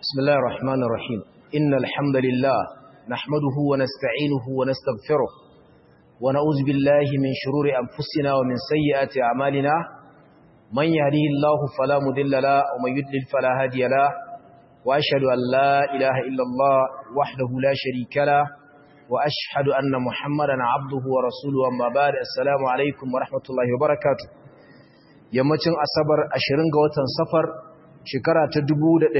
بسم الله الرحمن الرحيم إن الحمد لله نحمده ونستعينه ونستغفره ونعوذ بالله من شرور أنفسنا ومن سيئات أعمالنا من يهديه الله فلا مضل له ومن يضلل فلا هادي له وأشهد أن لا إله إلا الله وحده لا شريك له وأشهد أن محمدا عبده ورسوله أما بعد السلام عليكم ورحمة الله وبركاته yammacin asabar 20 ga watan safar shekara ta 1446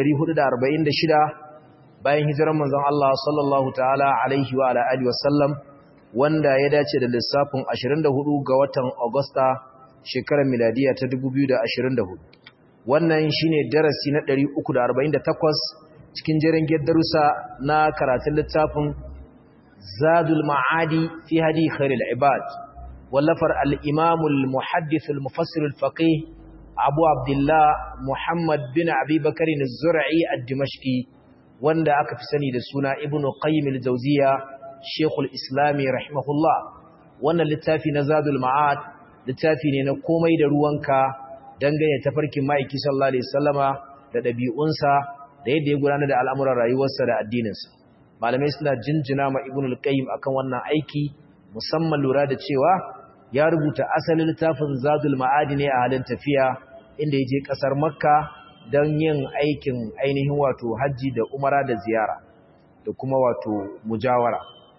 bayan hijirar manzon Allah sallallahu ta'ala alaihi wa alihi wasallam wanda ya dace da lissafin 24 ga watan Agusta shekarar miladiya ta 2024 wannan shine darasi na 348 cikin jerin darussa na karatun littafin Zadul Ma'adi fi hadi khairul ibad wallafar al-Imam al-Muhaddith al-Mufassir al-Faqih Abu Abdullah Muhammad bin Abi Bakr az-Zur'i ad-Dimashqi wanda aka fi sani da suna Ibn Qayyim al-Jawziyya Sheikh al-Islam rahimahullah wannan littafi na Zadul Ma'ad littafi ne na komai da ruwanka dangane tafarkin ma'aiki sallallahu alaihi wasallama da dabi'unsa da yadda ya gudanar da al'amuran rayuwarsa da addininsa malamai suna jinjina ma Ibn al-Qayyim akan wannan aiki musamman lura da cewa ya rubuta asalin littafin Zadul Ma'adi ne a halin tafiya inda ya je kasar Makka don yin aikin ainihin wato hajji da umara da ziyara da kuma wato mujawara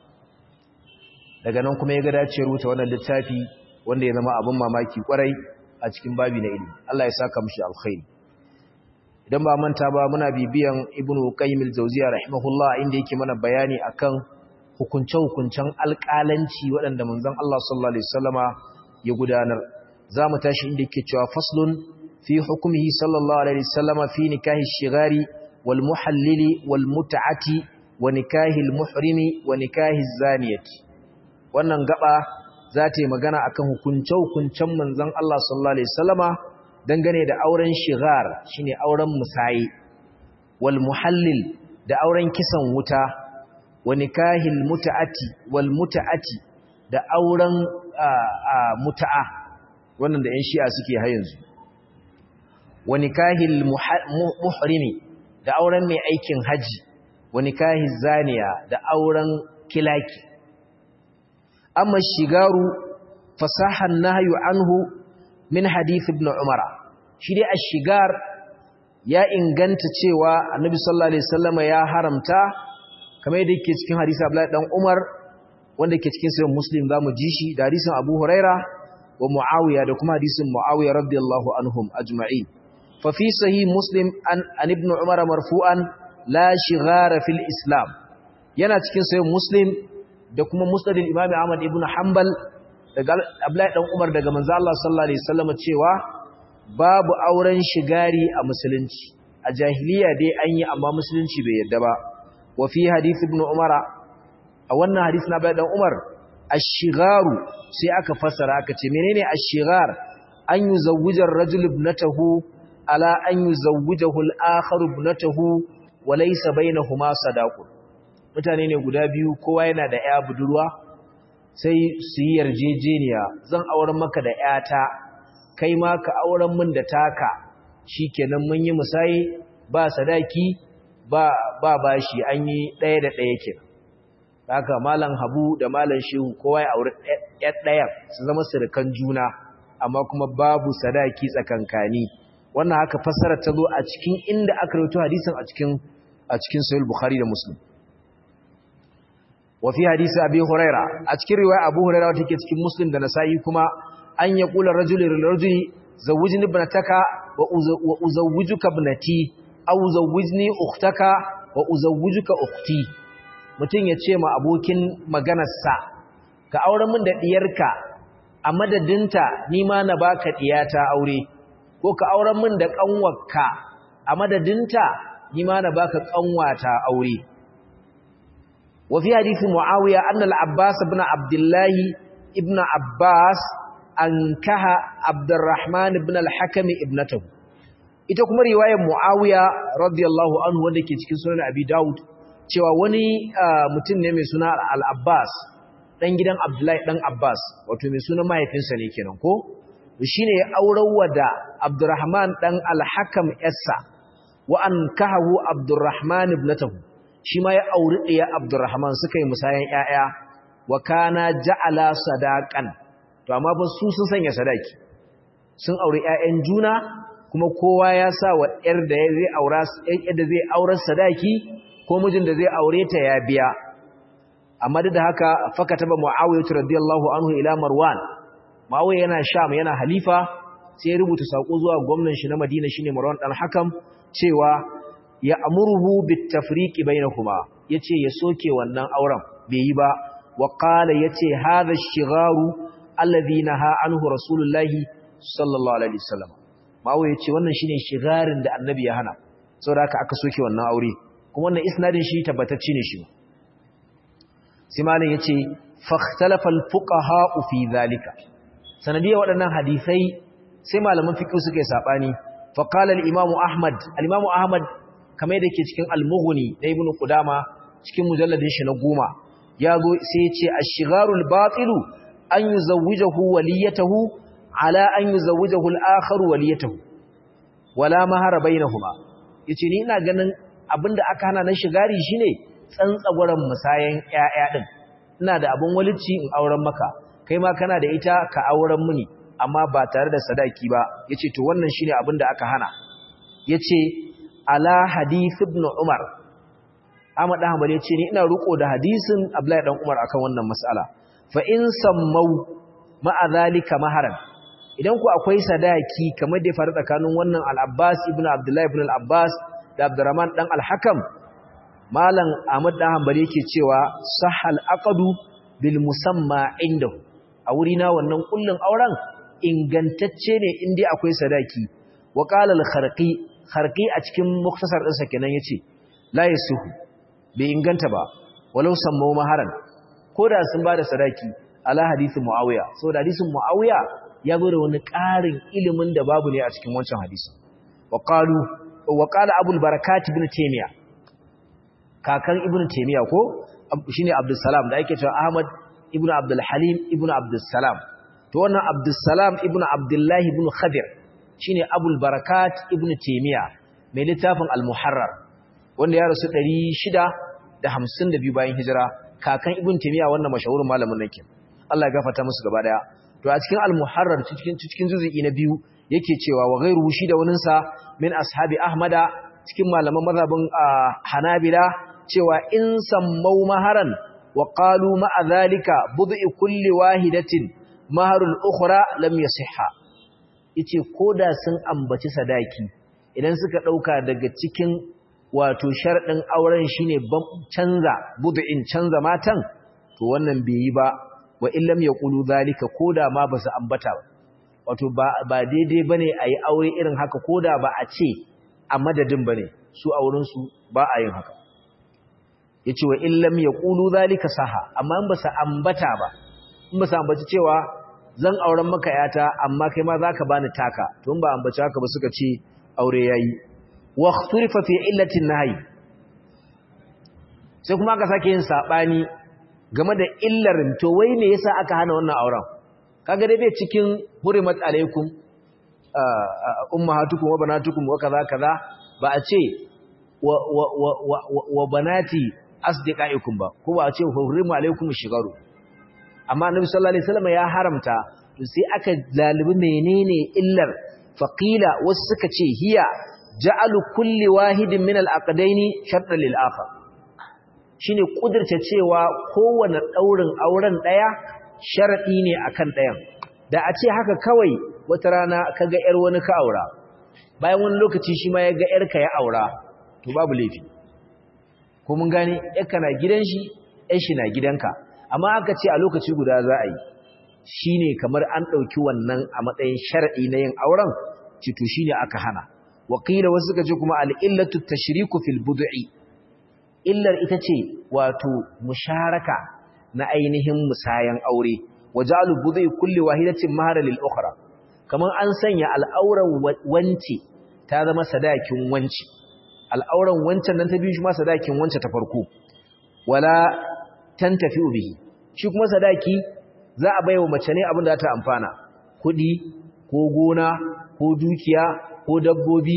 daga nan kuma ya ga dace rubuta wannan littafi wanda ya zama abin mamaki kwarai a cikin babi na ilimi Allah ya saka mishi alkhairi idan ba manta ba muna bibiyan Ibn Qayyim al-Jawziyya rahimahullah inda yake mana bayani akan hukunce-hukuncen alƙalanci waɗanda manzon Allah sallallahu alaihi wasallama ya gudanar zamu tashi inda yake cewa faslun fi hukmihi sallallahu alaihi wasallama fi nikahi shigari wal muhallili wal mut'ati wa nikahi al muhrimi wa nikahi zaniyati wannan gaba za ta yi magana akan hukunce-hukuncen manzon Allah sallallahu alaihi wasallama dangane da auren shigar shine auren musayi wal muhallil da auren kisan wuta wa nikahil muta'ati wal muta'ati da auren muta'a wannan da 'yan shi'a suke har yanzu wa nikahil muhrimi da auren mai aikin haji wa nikahiz zaniya da auren kilaki amma shigaru fasahan nahyu anhu min hadith ibn umar shi dai ash-shigar ya inganta cewa annabi sallallahu alaihi wasallam ya haramta kamar yadda yake cikin hadisi Abdullahi dan Umar wanda yake cikin sahih Muslim zamu ji shi da hadisin Abu Huraira wa Muawiya da kuma hadisin Muawiya radiyallahu anhum ajma'in fa fi sahih Muslim an, an ibn Umar marfu'an la shighara fil Islam yana cikin sahih Muslim da kuma Musnad al-Imam Ahmad ibn Hanbal daga Abdullahi dan Umar daga manzo Allah sallallahu alaihi wasallam cewa babu auren shigari a musulunci a jahiliya dai an yi amma musulunci bai yarda ba وفي حديث ابن عمر a wannan hadisi na bayan Umar ash-shigharu sai aka fasara aka ce menene ash-shighar an yuzawwija ar-rajul ibnatahu ala an yuzawwijahu al-akhar ibnatahu wa laysa bainahuma sadaqun mutane ne guda biyu kowa yana da ƴa budurwa sai su yi yarjejeniya zan auren maka da ƴata kai ma ka auren min da taka shikenan mun yi musayi ba sadaki ba ba bashi an yi ɗaya da ɗaya ke haka malam habu da malam shehu kowa ya aure ɗaya su zama surukan juna amma kuma babu sadaki tsakankani wannan haka fassara ta zo a cikin inda aka rawaito hadisin a cikin a cikin sahih bukhari da muslim wa fi hadisi abi huraira a cikin riwaya abu huraira wata ke cikin muslim da nasa'i kuma an ya kula rajulun rajuli zawwijni ibnataka wa uzawwijuka ibnati aw zawwijni ukhtaka wa uzawwijuka ukhti mutun yace ma abokin maganarsa ka aure min da diyarka a madadinta ni ma na baka diyata aure ko ka aure min da kanwarka a madadinta ni ma na baka kanwata aure wa fi hadisi muawiya anna al-abbas ibn abdullah ibn abbas ankaha abdurrahman ibn al-hakim ibnatahu ita kuma riwayar Muawiya radiyallahu anhu wanda ke cikin sunan Abi Dawud cewa wani mutum ne mai suna Al-Abbas dan gidan Abdullahi dan Abbas wato mai sunan mahaifinsa ne kenan ko shine ya aurar da Abdurrahman dan Al-Hakam Essa wa an kahahu abdurrahman ibnatahu shi ma ya auri ɗaya abdurrahman suka yi musayan ƴaƴa wa kana ja'ala sadaqan to amma ba su sun sanya sadaki sun auri ƴaƴan juna kuma kowa ya sa wa ƴar da zai aura da zai aurar sadaki ko mijin da zai aure ta ya biya amma duk da haka fakataba muawiyah radiyallahu anhu ila marwan muawiyah yana sham yana halifa sai ya rubuta sako zuwa gwamnan shi na madina shine marwan dan hakam cewa ya amuruhu bit tafriqi bainakuma yace ya soke wannan auren bai yi ba wa qala yace hadha ash-shigharu alladhi naha anhu rasulullahi sallallahu alaihi wasallam muawiyah yace wannan shine shigarin da annabi ya hana saboda haka aka soke wannan aure kuma wannan isnadin shi tabbatacce ne shi sai malam yace fakhtalafa alfuqaha fi zalika sanadiyar waɗannan hadisai sai malaman fiqh suka yi sabani fa qala al-imam ahmad al-imam ahmad kamar yadda yake cikin al-mughni da ibnu qudama cikin mujalladin shi na goma yazo sai yace ash-shigharul batilu an yuzawwijahu waliyatahu ala an yuzawwijahu al-akhar waliyatahu wala mahara bainahuma yace ni ina ganin abinda aka hana na shigari shine tsantsagwaran musayan ƴaƴa din ina da abun walici in auren maka kai ma kana da ita ka auren muni amma ba tare da sadaki ba yace to wannan shine abinda aka hana yace ala hadith ibn umar Ahmad dan Hanbali yace ni ina ruko da hadisin Abdullahi dan Umar akan wannan mas'ala fa in sammau ma'a zalika maharan idan ku akwai sadaki kamar da ya faru tsakanin wannan al-Abbas ibn Abdullah ibn al-Abbas da Abdurrahman dan al-Hakam malam Ahmad dan Hanbali yake cewa sahal aqdu bil musamma indahu a wuri na wannan kullun auren ingantacce ne in dai akwai sadaki wa qala al-kharqi kharqi a cikin muktasar din sa kenan yace la yasuhu bai inganta ba walau sammu maharan koda sun bada sadaki ala hadisi muawiya saboda hadisin muawiya ya zo da wani ƙarin ilimin da babu ne a cikin wancan hadisi wa qalu wa qala abul barakat ibn taymiya kakan ibn taymiya ko shine abdul salam da ake cewa ahmad ibn abdul halim ibn abdul salam to wannan abdul salam ibn abdullah ibn khadir shine abul barakat ibn taymiya mai littafin al muharrar wanda ya rasu 652 bayan hijira kakan ibn taymiya wannan mashahurin malamin nake Allah ya gafarta musu gaba daya to a cikin al-muharrar cikin cikin juz'i na biyu yake cewa wa ghayruhu shi da waninsa min ashabi ahmada cikin malaman mazhabin hanabila cewa in sammau maharan wa qalu ma'a dhalika bud'i kulli wahidatin maharul ukhra lam yasihha yace koda sun ambaci sadaki idan suka dauka daga cikin wato sharadin auren shine canza bud'in canza matan to wannan bai yi ba wa illam yaqulu zalika koda ma basu ambata ba wato ba ba daidai bane ayi aure irin haka koda ba a ce a madadin bane su auren su ba a yin haka yace wa illam yaqulu zalika saha amma in basu ambata ba in basu ambaci cewa zan auren maka yata amma kai ma zaka bani taka to in ba ambaci haka ba suka ce aure yayi wa ikhturifa fi illati nahi sai kuma aka sake yin sabani game da illar to wai me yasa aka hana wannan auren kaga dai bai cikin hurimat alaikum ummahatukum wa banatukum wa kaza kaza ba a ce wa wa wa wa banati asdiqaikum ba ko ba a ce hurimu alaikum shigaru amma annabi sallallahu alaihi wasallam ya haramta to sai aka lalibi menene illar faqila wasu suka ce hiya ja'alu kulli wahidin min al-aqdaini shartan lil akhar shine kudirce cewa kowane daurin auren daya sharadi ne akan dayan da a ce haka kawai wata rana kaga yar wani ka aura bayan wani lokaci shi ma yaga yar ka ya aura to babu laifi ko mun gane yarka na gidan shi yar shi na gidanka amma aka ce a lokaci guda za a yi shine kamar an dauki wannan a matsayin sharadi na yin auren ci to shine aka hana wakila wasu suka ce kuma al-illatu tashriku fil bud'i illar ita ce wato musharaka na ainihin musayan aure wajalu budai kulli wahidatin mahara lil ukhra kaman an sanya al'auran wance ta zama sadakin wance al'auran wancan nan ta biyu shi ma sadakin wance ta farko wala tantafi bihi shi kuma sadaki za a baiwa mace ne abin da ta amfana kudi ko gona ko dukiya ko dabbobi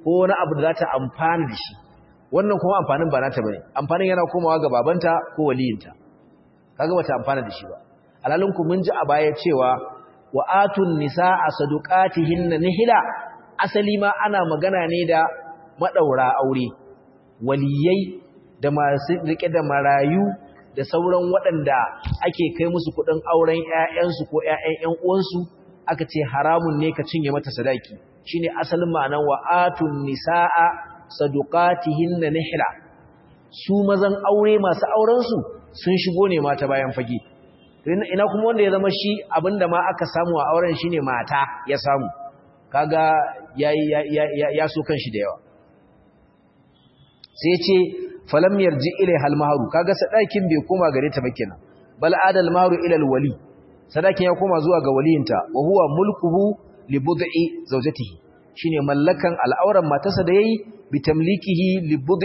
ko wani abu da za ta amfana da shi wannan kuma amfanin ba nata bane amfanin yana komawa ga babanta ko waliyinta kaga bata amfana da shi ba alalun ku mun ji a baya cewa wa atun nisaa sadaqatihinna nihila asali ma ana magana ne da madaura aure waliyai da masu rike da marayu da sauran waɗanda ake kai musu kuɗin auren ƴaƴansu ko ƴaƴan ƴan uwansu aka ce haramun ne ka cinye mata sadaki shine asalin ma'anar wa atun nisaa sadaqatihinna nihla su mazan aure masu auren su sun shigo ne mata bayan fage ina kuma wanda ya zama shi abinda ma aka samu a auren shine mata ya samu kaga yayi ya so kanshi da yawa sai ce falam yarji ilai hal mahru kaga sadakin bai koma gare ta ba kenan bal adal mahru ila al wali sadakin ya koma zuwa ga waliyinta wa huwa mulkuhu li bud'i zawjatihi shine mallakan al'auran matarsa da yayi bi tamlikihi li bud'i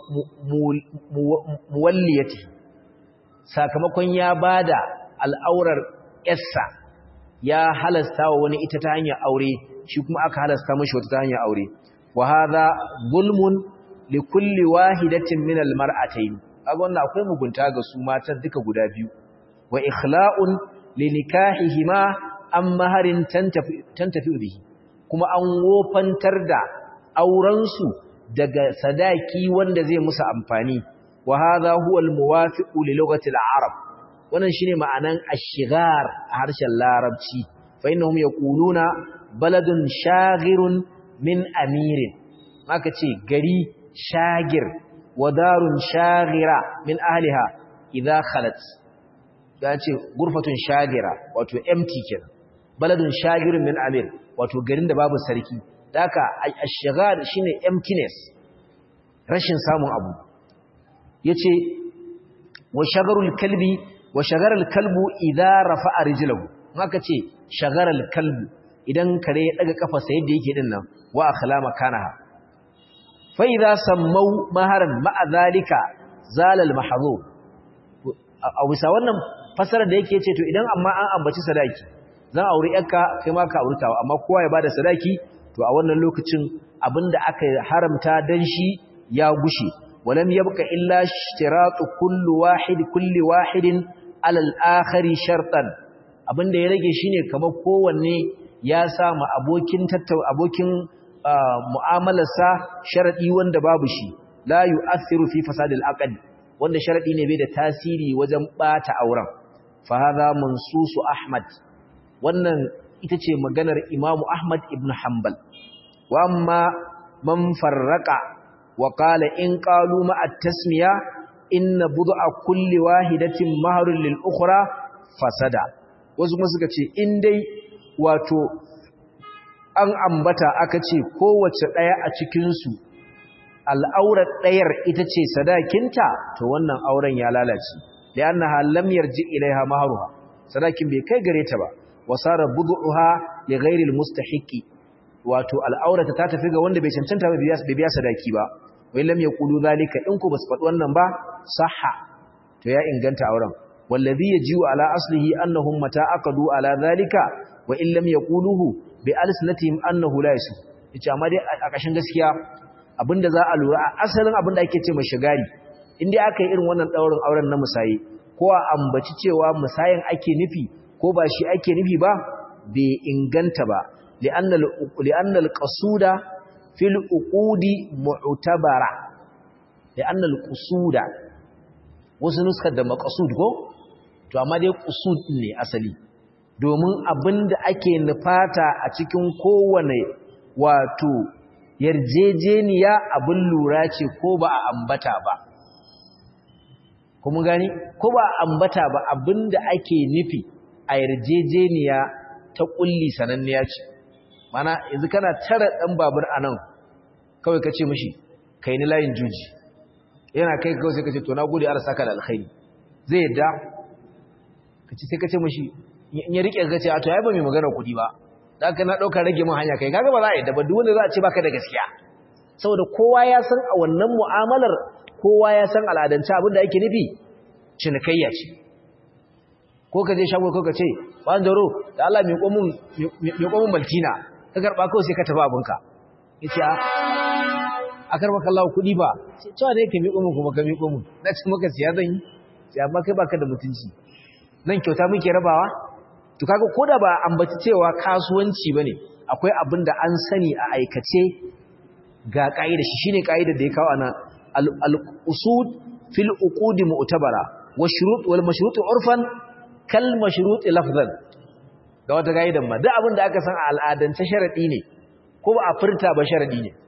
muwalliyatihi sakamakon ya bada al'aurar yarsa ya halasta wa wani ita ta hanyar aure shi kuma aka halasta mashi wata ta hanyar aure wa hadha zulmun li kulli wahidatin min al mar'atayn kaga wannan akwai mugunta ga su matan duka guda biyu wa ikhla'un li nikahihima am maharin tantafi tantafi bihi kuma an wofantar da auren su daga sadaki wanda zai musu amfani wa hadha huwa al muwafiqu li lughati al arab wannan shine ma'anan ashigar a harshen larabci fa innahum yaquluna baladun shaghirun min amirin maka ce gari shagir wa darun shaghira min ahliha idha khalat da ce gurfatun shagira wato empty kenan baladun shagirun min amir wato garin da babu sarki daka ashigar shine emptiness rashin samun abu yace wa shagarul kalbi wa shagaral kalbu idza rafa'a rijlahu haka ce shagaral kalbu idan kare ya daga kafarsa yadda yake din nan wa akhlama kanaha fa idza sammau maharan ma'a zalika zalal mahdhur a bisa wannan fasara da yake ce to idan amma an ambaci sadaki zan aure yarka kai ma ka aurtawa amma kowa ya bada sadaki to a wannan lokacin abinda aka haramta dan shi ya gushe walam yabqa illa ishtiratu kulli wahid kulli wahidin alal akhari shartan abinda ya rage shine kamar kowanne ya sa ma abokin tattau abokin mu'amalarsa sharadi wanda babu shi la yu'athiru fi fasadil aqd wanda sharadi ne bai da tasiri wajen bata auren fa hadha mansusu ahmad wannan ita ce maganar imamu ahmad ibn hanbal wa amma man farraqa wa qala in qalu ma at-tasmiya inna bud'a kulli wahidatin mahrun lil ukhra fasada wasu kuma suka ce in dai wato an ambata aka ce kowace daya a cikin su al'aurar dayar ita ce sadakinta to wannan auren ya lalace li'annaha lam yarji ilaiha mahruha sadakin bai kai gare ta ba wasara bud'uha li ghairi al-mustahiqi wato al'aurata ta tafi ga wanda bai cancanta ba bai biya sadaki ba wai lam yaqulu zalika in ku basu faɗi wannan ba sahha to ya inganta auren wallazi yajiu ala aslihi annahum mata aqadu ala zalika wa in lam yaquluhu bi alsinatihim annahu la yasu yace amma dai a kashin gaskiya abinda za a lura a asalin abinda ake ce shigari in dai aka yi irin wannan daurin auren na musayi ko a ambaci cewa musayin ake nufi ko ba shi ake nufi ba bai inganta ba li'anna al-qasuda fil uqudi mu'tabara li'anna al-qusuda wasu nuskar da maqsud ko to amma dai qusud ne asali domin abinda ake nufata a cikin kowane wato yarjejeniya abin lura ce ko ba a ambata ba kuma gani ko ba a ambata ba abinda ake nufi a yarjejeniya ta kulli sananniya ce mana yanzu kana tara dan babur anan kawai kace mishi kai ni layin juji yana kai kawai sai kace to na gode Allah saka da alkhairi zai yadda kace sai kace mishi in ya rike kace a to ai ba mai magana kudi ba dan ka na dauka rage mun hanya kai kaga ba za a yadda ba duk wanda za a ce baka da gaskiya saboda kowa ya san a wannan mu'amalar kowa ya san al'adance abin da yake nufi cinikayya ce ko ka je shago ko ka ce ban jaro da Allah mai komun mai komun maltina ka karba kawai sai ka tafi abinka yace a akar maka Allah kuɗi ba cewa ne ka miƙo mu kuma ka miƙo mu na ce maka siya zan yi sai amma kai baka da mutunci nan kyauta muke rabawa to kaga koda ba ambaci cewa kasuwanci bane akwai abin da an sani a aikace ga kaida shi shine kaida da ya kawo ana al-usud fil uqud mu'tabara wa shurut wal mashrut urfan kal mashrut lafzan ga wata kaidan ma duk abin da aka san a al'adance sharadi ne ko ba a furta ba sharadi ne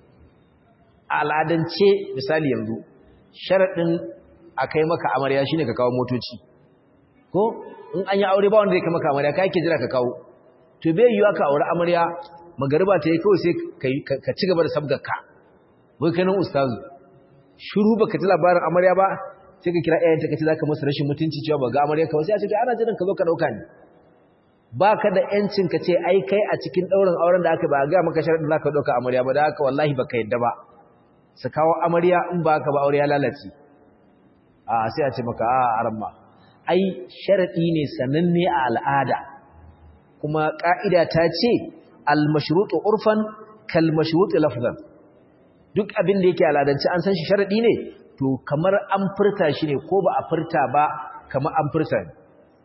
a al'adance misali yanzu sharadin akai maka amarya shine ka kawo motoci ko in an yi aure ba wanda zai kai maka amarya kai ke jira ka kawo to bai yiwa ka aure amarya magariba ta yi kawai sai ka ci gaba da sabgarka wai kai nan ustazu shiru baka ji labarin amarya ba sai ka kira ƴaƴanta ka ce zaka masa rashin mutunci cewa ba ga amarya ka ba sai a ce to ana jiran ka zo ka dauka ni baka da yancin ka ce ai kai a cikin daurin auren da aka ba ga maka sharadin zaka dauka amarya ba da haka wallahi baka yadda ba su kawo amarya in ba ka ba aure ya lalace a sai a ce maka a aramma ai sharadi ne sananne a al'ada kuma ka'ida ta ce al-mashrutu urfan kal mashrutu lafzan duk abin da yake al'adance an san shi sharadi ne to kamar an furta shi ne ko ba a furta ba kamar an furta ne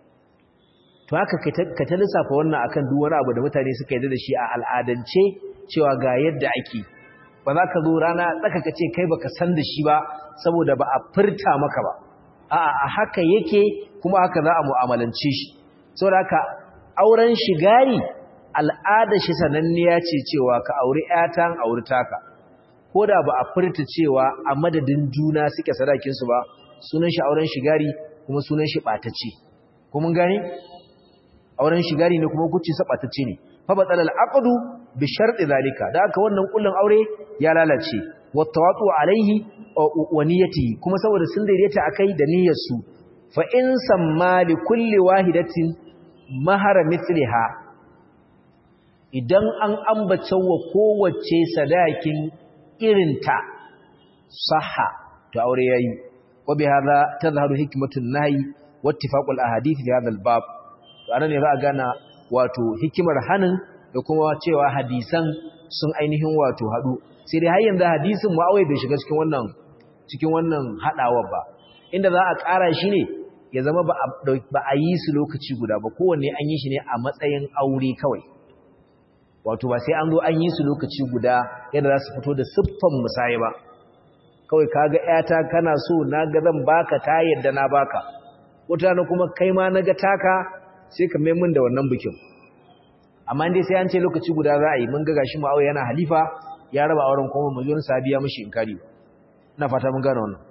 to haka ka ta lissafa wannan akan duk wani abu da mutane suka yi da shi a al'adance cewa ga yadda ake ba za ka zo rana tsaka ka ce kai baka san da shi ba saboda ba a furta maka ba a'a a haka yake kuma haka za a mu'amalance shi saboda haka auren shigari al'ada shi sananniya ce cewa ka auri ƴata an auri taka ko da ba a furta cewa a madadin juna suke sadakin su ba sunan shi auren shigari kuma sunan shi batacce ko mun gane auren shigari ne kuma kuci sa batacce ne fa batal al-aqdu bi sharti zalika da haka wannan kullun aure ya lalace wattawatu alaihi wa niyyati kuma saboda sun daidaita akai da niyyar su fa in samma li kulli wahidatin mahara mithliha idan an ambace wa kowace sadakin irinta sahha to aure yayi wa bi hadha tadhharu hikmatun nahi wa ittifaqul ahadith fi hadha al-bab to anan ne za a gana wato hikimar hanin da kuma cewa hadisan sun ainihin wato hadu sai dai har yanzu hadisin Muawiya bai shiga cikin wannan cikin wannan hadawar ba inda za a ƙara shi ne ya zama ba a yi su lokaci guda ba kowanne an yi shi ne a matsayin aure kawai wato ba sai an zo an yi su lokaci guda yadda za su fito da siffan musaye ba kawai kaga ƴata kana so na ga zan baka ta yadda na baka wata na kuma kai ma na ga taka sai ka mai min da wannan bikin amma dai sai an ce lokaci guda za a yi mun ga gashi Muawiya yana halifa ya raba auren kuma majon sabiya mishi inkari ina fata mun gane wannan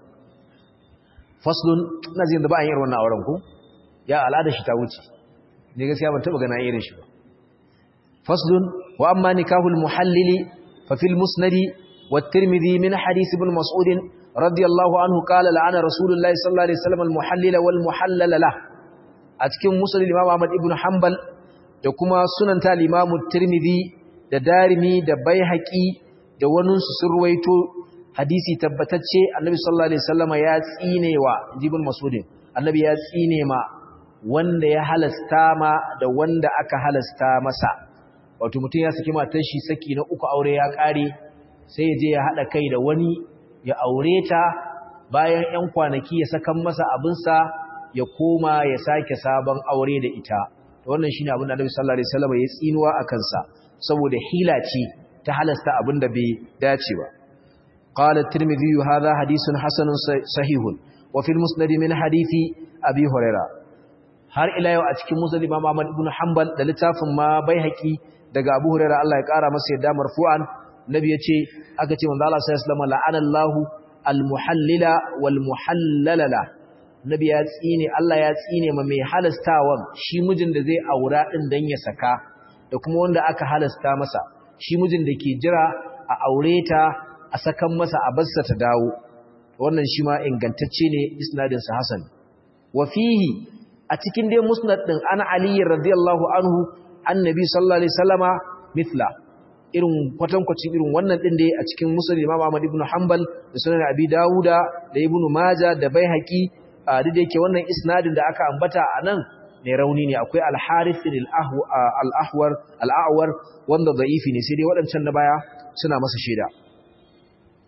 faslun ina zai da ba an yi wannan auren ko ya al'ada shi ta wuce ne gaskiya ban taba gana irin shi ba faslun wa amma nikahul muhallili fa fil musnadi wa tirmidhi min hadith ibn mas'ud radiyallahu anhu qala la'ana rasulullahi sallallahu alaihi wasallam al muhallila wal muhallala lah a cikin musnad imam ahmad ibn hanbal da kuma sunan ta imam tirmidhi da darimi da baihaqi da waninsu sun ruwaito hadisi tabbatacce annabi sallallahu alaihi wasallama ya tsinewa jibin masudin annabi ya tsine ma wanda ya halasta ma da wanda aka halasta masa wato mutum ya saki matar shi saki na uku aure ya kare sai ya je ya hada kai da wani ya aure ta bayan 'yan kwanaki ya sakan masa abinsa ya koma ya sake sabon aure da ita wannan shine abin da annabi sallallahu alaihi wasallama ya tsinuwa akan sa saboda hila ce ta halasta abin da bai dace ba قال الترمذي هذا حديث حسن صحيح وفي المسند من حديث أبي هريرة har ila yau a cikin musnad Imam Ahmad ibn Hanbal da littafin ma Baihaqi daga Abu Hurairah Allah ya kara masa yadda marfu'an nabi yace aka ce manzo Allah sallallahu alaihi wasallam la'ana Allahu al-muhallila wal muhallalala nabi ya tsine Allah ya tsine ma mai halastawan shi mijin da zai aura din dan ya saka da kuma wanda aka halasta masa shi mijin da ke jira a aure ta a sakan masa a barsa ta dawo wannan shi ma ingantacce ne isnadin sa hasan wa fihi a cikin dai musnad din ana ali radiyallahu anhu annabi sallallahu alaihi wasallama mithla irin kwatankwacin irin wannan din dai a cikin musnad imam ahmad ibn hanbal da sunan abi dauda da ibn majah da baihaqi duk da yake wannan isnadin da aka ambata anan ne rauni ne akwai al-harith al-ahwar al-a'war wanda da'ifi ne sai dai waɗancan na baya suna masa shaida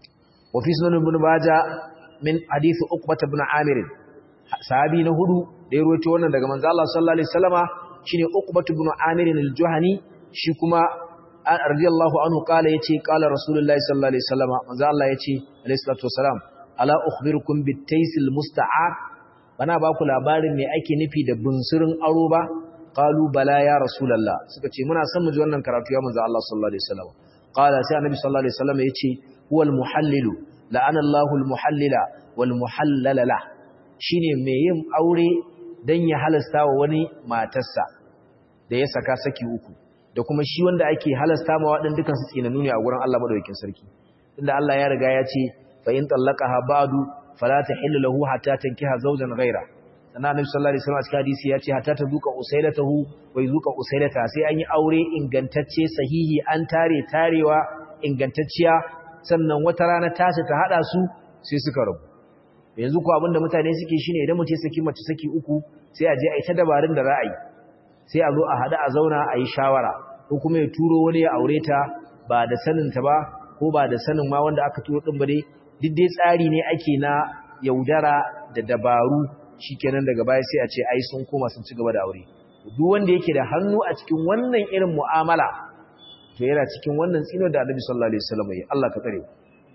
wa fi sunan ibn majah min hadith uqbah ibn amir sahabi na hudu da ya rawaito wannan daga manzo Allah sallallahu alaihi wasallama shine uqbah ibn amir al-juhani shi kuma radiyallahu anhu kala yace kala rasulullahi sallallahu alaihi wasallama manzo Allah yace alaihi salatu wasalam ala ukhbirukum bitaysil musta'ar bana ba ku labarin me ake nufi da bunsurin aro ba qalu bala ya rasulullah suka ce muna son mu ji wannan karatu ya manzo Allah sallallahu alaihi wasallam qala sai annabi sallallahu alaihi wasallam yace huwal muhallilu la'ana Allahu al muhallila wal muhallala la shine me yin aure dan ya halasta wa wani matarsa da ya saka saki uku da kuma shi wanda ake halasta ma waɗin dukan su tsinanu ne a gurin Allah madaukakin sarki inda Allah ya riga ya ce fa in tallaqaha ba'du fala tahillu lahu hatta tankiha zawjan ghayra sannan Annabi sallallahu alaihi wasallam a cikin hadisi ya ce hatta ta duka usailatahu wa yuzuka usailata sai an yi aure ingantacce sahihi an tare tarewa ingantacciya sannan wata rana tashi ta hada su sai suka rabu yanzu ko abinda mutane suke shine idan mutum saki mace saki uku sai a je a yi ta dabarun da ra'ayi sai a zo a hada a zauna a yi shawara ko kuma ya turo wani ya aure ta ba da sanin ta ba ko ba da sanin ma wanda aka turo din ba dai duk dai tsari ne ake na yaudara da dabaru shikenan daga baya sai a ce ai sun koma sun ci gaba da aure duk wanda yake da hannu a cikin wannan irin mu'amala to yana cikin wannan tsino da Annabi sallallahu alaihi wasallam ya Allah ka tsare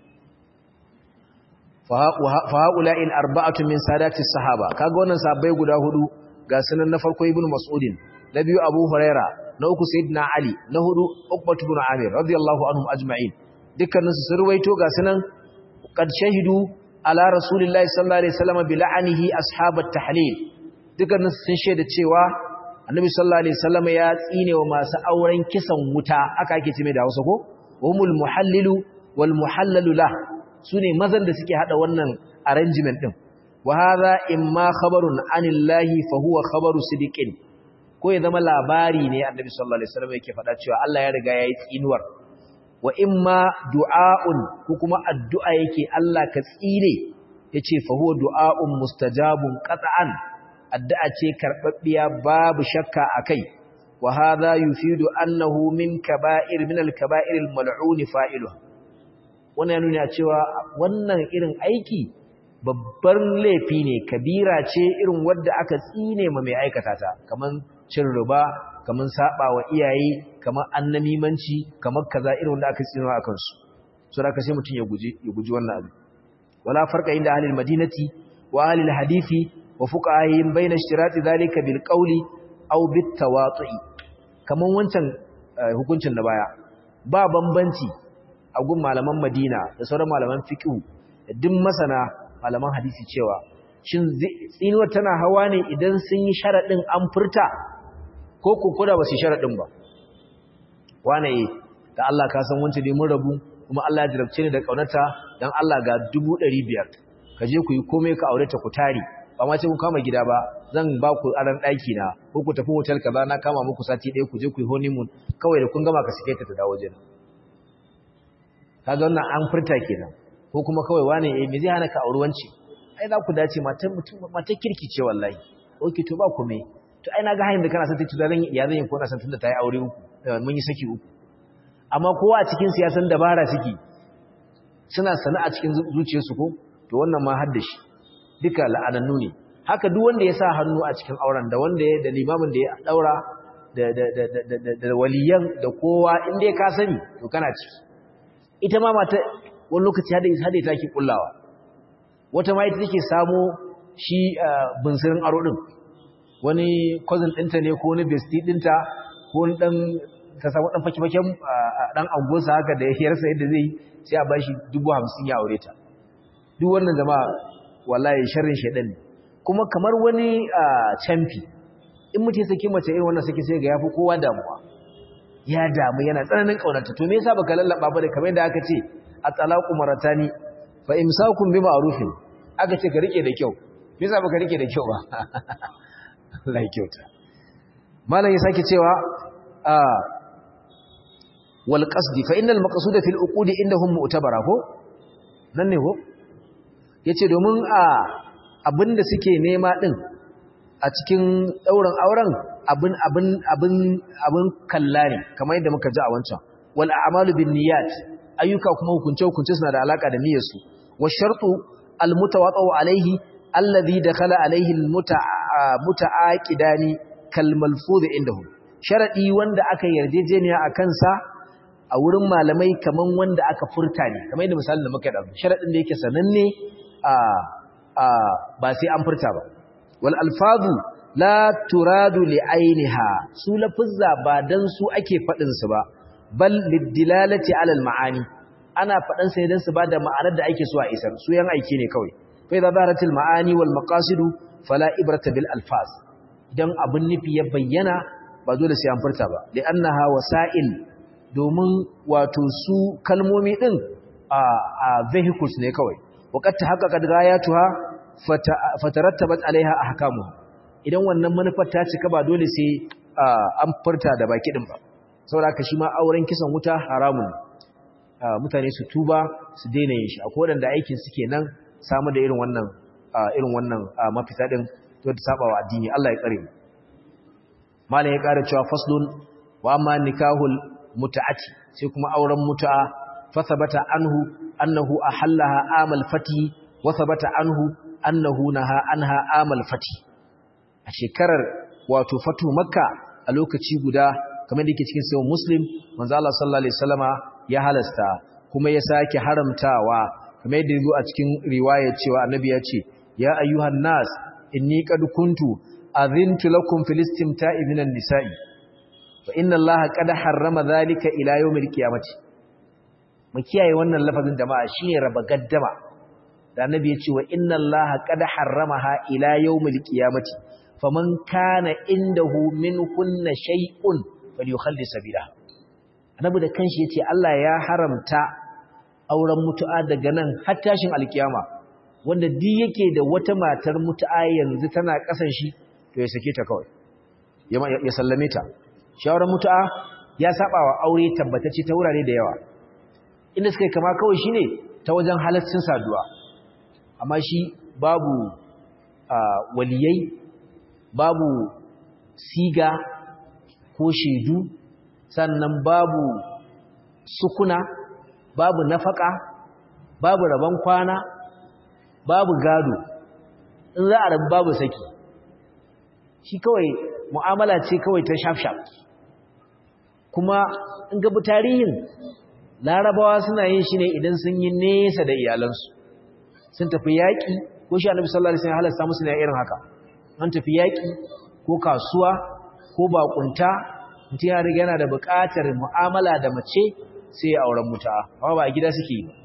fa haula'in arba'atu min sadati sahaba kaga wannan sahabbai guda hudu ga sunan na farko ibnu mas'udin na biyu abu huraira na uku sayyidina ali na hudu uqbatu ibn amir radiyallahu anhum ajma'in dukkanin su sun ruwaito ga sunan qad shahidu ala rasulillahi sallallahu alaihi wasallam bi la'anihi ashabat tahlil dukkanin su sun shaida cewa annabi sallallahu alaihi wasallam ya tsine wa masu auren kisan wuta aka ake ce mai da Hausa ko humul muhallilu wal muhallalu lah sune mazan da suke hada wannan arrangement din wa hadha imma khabarun anillahi fa huwa khabaru sidiqin ko ya zama labari ne annabi sallallahu alaihi wasallam yake faɗa cewa Allah ya riga yayi tsinuwar wa imma du'aun ko kuma addu'a yake Allah ka tsire yace fa huwa du'aun mustajabun qat'an addu'a ce karbabbiya babu shakka akai wa hadha yufidu annahu min kaba'ir min al-kaba'ir al-mal'un fa'iluha wannan nuna cewa wannan irin aiki babbar laifi ne kabira ce irin wadda aka tsine ma mai aikata ta kaman cin riba kaman saba wa iyaye kaman annamimanci kaman kaza irin wanda aka tsine a kansu so da sai mutun ya guji ya guji wannan abu wala farqa inda ahli almadinati wa ahli alhadisi wa fuqahihim bayna ishtirati dhalika bil qawli aw bit tawatu'i kaman wancan hukuncin da baya ba bambanci a gun malaman Madina da sauran malaman fiqh da duk masana malaman hadisi cewa shin tsinuwar tana hawa ne idan sun yi sharaɗin an furta ko kukuda ba su sharaɗin ba wane da Allah ka san wancan mun rabu kuma Allah ya jarabce ni da ƙaunata don Allah ga dubu ɗari biyar ka je ku yi komai ka aure ta ku tare ba ma ce ku kama gida ba zan ba ku aran ɗaki na ko ku tafi hotel kaza na kama muku sati ɗaya ku je ku yi honeymoon kawai da kun gama ka sike ta ta dawo jina kaga wannan an furta kenan ko kuma kawai wane eh me zai hana ka auri wance ai za ku dace matan mutum matan kirki ce wallahi okay to ba kome to ai naga hayin da kana san ta tudaran ya zan yi ko na san tunda ta yi aure uku mun yi saki uku amma kowa a cikin siyasan dabara suke suna sana a cikin zuciyarsu ko to wannan ma har da shi duka la'anannu ne haka duk wanda ya sa hannu a cikin auren da wanda ya da limamin da ya daura da da da da da waliyan da kowa in dai ka sani to kana ciki ita ma mata wani lokaci hada hada take kullawa wata ma ita take samu shi bunsirin aro din wani cousin dinta ne ko wani bestie dinta ko wani dan ta samu dan faki-faken dan angonsa haka da ya rasa yadda zai sai a bashi 50 ya aure ta duk wannan jama'a wallahi sharrin shedan ne kuma kamar wani champi in mutum ya saki mace irin wannan saki sai ga yafi kowa damuwa ya damu yana tsananin kaunarta to me yasa baka lallaba ba da kamar yadda aka ce at-talaqu maratani fa imsakum bi ma'rufin aka ce ka rike da kyau me yasa baka rike da kyau ba Allah ya kyauta malam ya sake cewa a wal qasdi fa innal maqsuda fil uqudi indahum mu'tabara ko nan ne ko yace domin a abinda suke nema din a cikin dauran auren abin abin abin abin kalla ne kamar yadda muka ji a wancan wal a'malu bin niyyat ayyuka kuma hukunce hukunce suna da alaka da niyyar su wa shartu almutawaqqa'u alaihi alladhi dakhala alaihi almutaaqidani kal malfuz indahu sharadi wanda aka yarjejeniya akan sa a wurin malamai kaman wanda aka furta ne kamar yadda misalin da muka da sharadin da yake sananne a ba sai an furta ba wal alfazu la turadu li ainiha su lafuzza ba dan su ake fadin su ba bal lidilalati ala al maani ana fadan sai dan su ba da ma'anar da ake so a isar su yan aiki ne kawai fa idza zaharatil maani wal maqasid fala ibrata bil alfaz dan abun nufi ya bayyana ba dole sai an furta ba li annaha wasa'il domin wato su kalmomi din a vehicles ne kawai waqad tahaqqaqat ghayatuha fatarattabat alaiha ahkamu idan wannan manufar ta cika ba dole sai an furta da baki din ba saboda haka shi ma auren kisan wuta haramun mutane su tuba su daina yin shi akwai wanda aikin suke nan samu da irin wannan irin wannan mafita din to da saba wa addini Allah ya tsare mu malam ya ƙara cewa faslun wa amma nikahul muta'ati sai kuma auren mutu'a fa sabata anhu annahu ahallaha amal fati wa sabata anhu annahu naha anha amal fati a shekarar wato fatu makka a lokaci guda kamar da yake cikin sahih muslim manzo Allah sallallahu alaihi wasallama ya halasta kuma ya sake haramtawa kamar yadda yazo a cikin riwaya cewa annabi ya ce ya ayyuhan nas inni qad kuntu azintu lakum fil istimta'i minan nisa'i wa inna allaha qad harrama dhalika ila yawmil qiyamati mu kiyaye wannan lafazin jama'a shine raba gaddama da annabi ya ce wa inna allaha qad harramaha ila yawmil qiyamati faman kana indahu minkunna shay'un falyukhalli sabila annabi da kanshi yace Allah ya haramta auren mutu'a daga nan har tashin alkiyama wanda di yake da wata matar mutu'a yanzu tana kasan shi to ya sake ta kawai ya sallame ta shawarar mutu'a ya saba wa aure tabbatacce ta wurare da yawa inda suka kama kawai shine ta wajen halaccin saduwa amma shi babu waliyai babu siga ko shaidu sannan babu sukuna babu nafaka babu rabon kwana babu gado in za a rabu babu saki shi kawai mu'amala ce kawai ta shaf-shaf kuma in gabi tarihin larabawa suna yin shi ne idan sun yi nesa da iyalansu sun tafi yaƙi ko shi annabi sallallahu alaihi wasallam halasta musu ne irin haka an tafi yaƙi ko kasuwa ko bakunta mutum ya riga yana da buƙatar mu'amala da mace sai ya auren muta amma ba a gida suke yi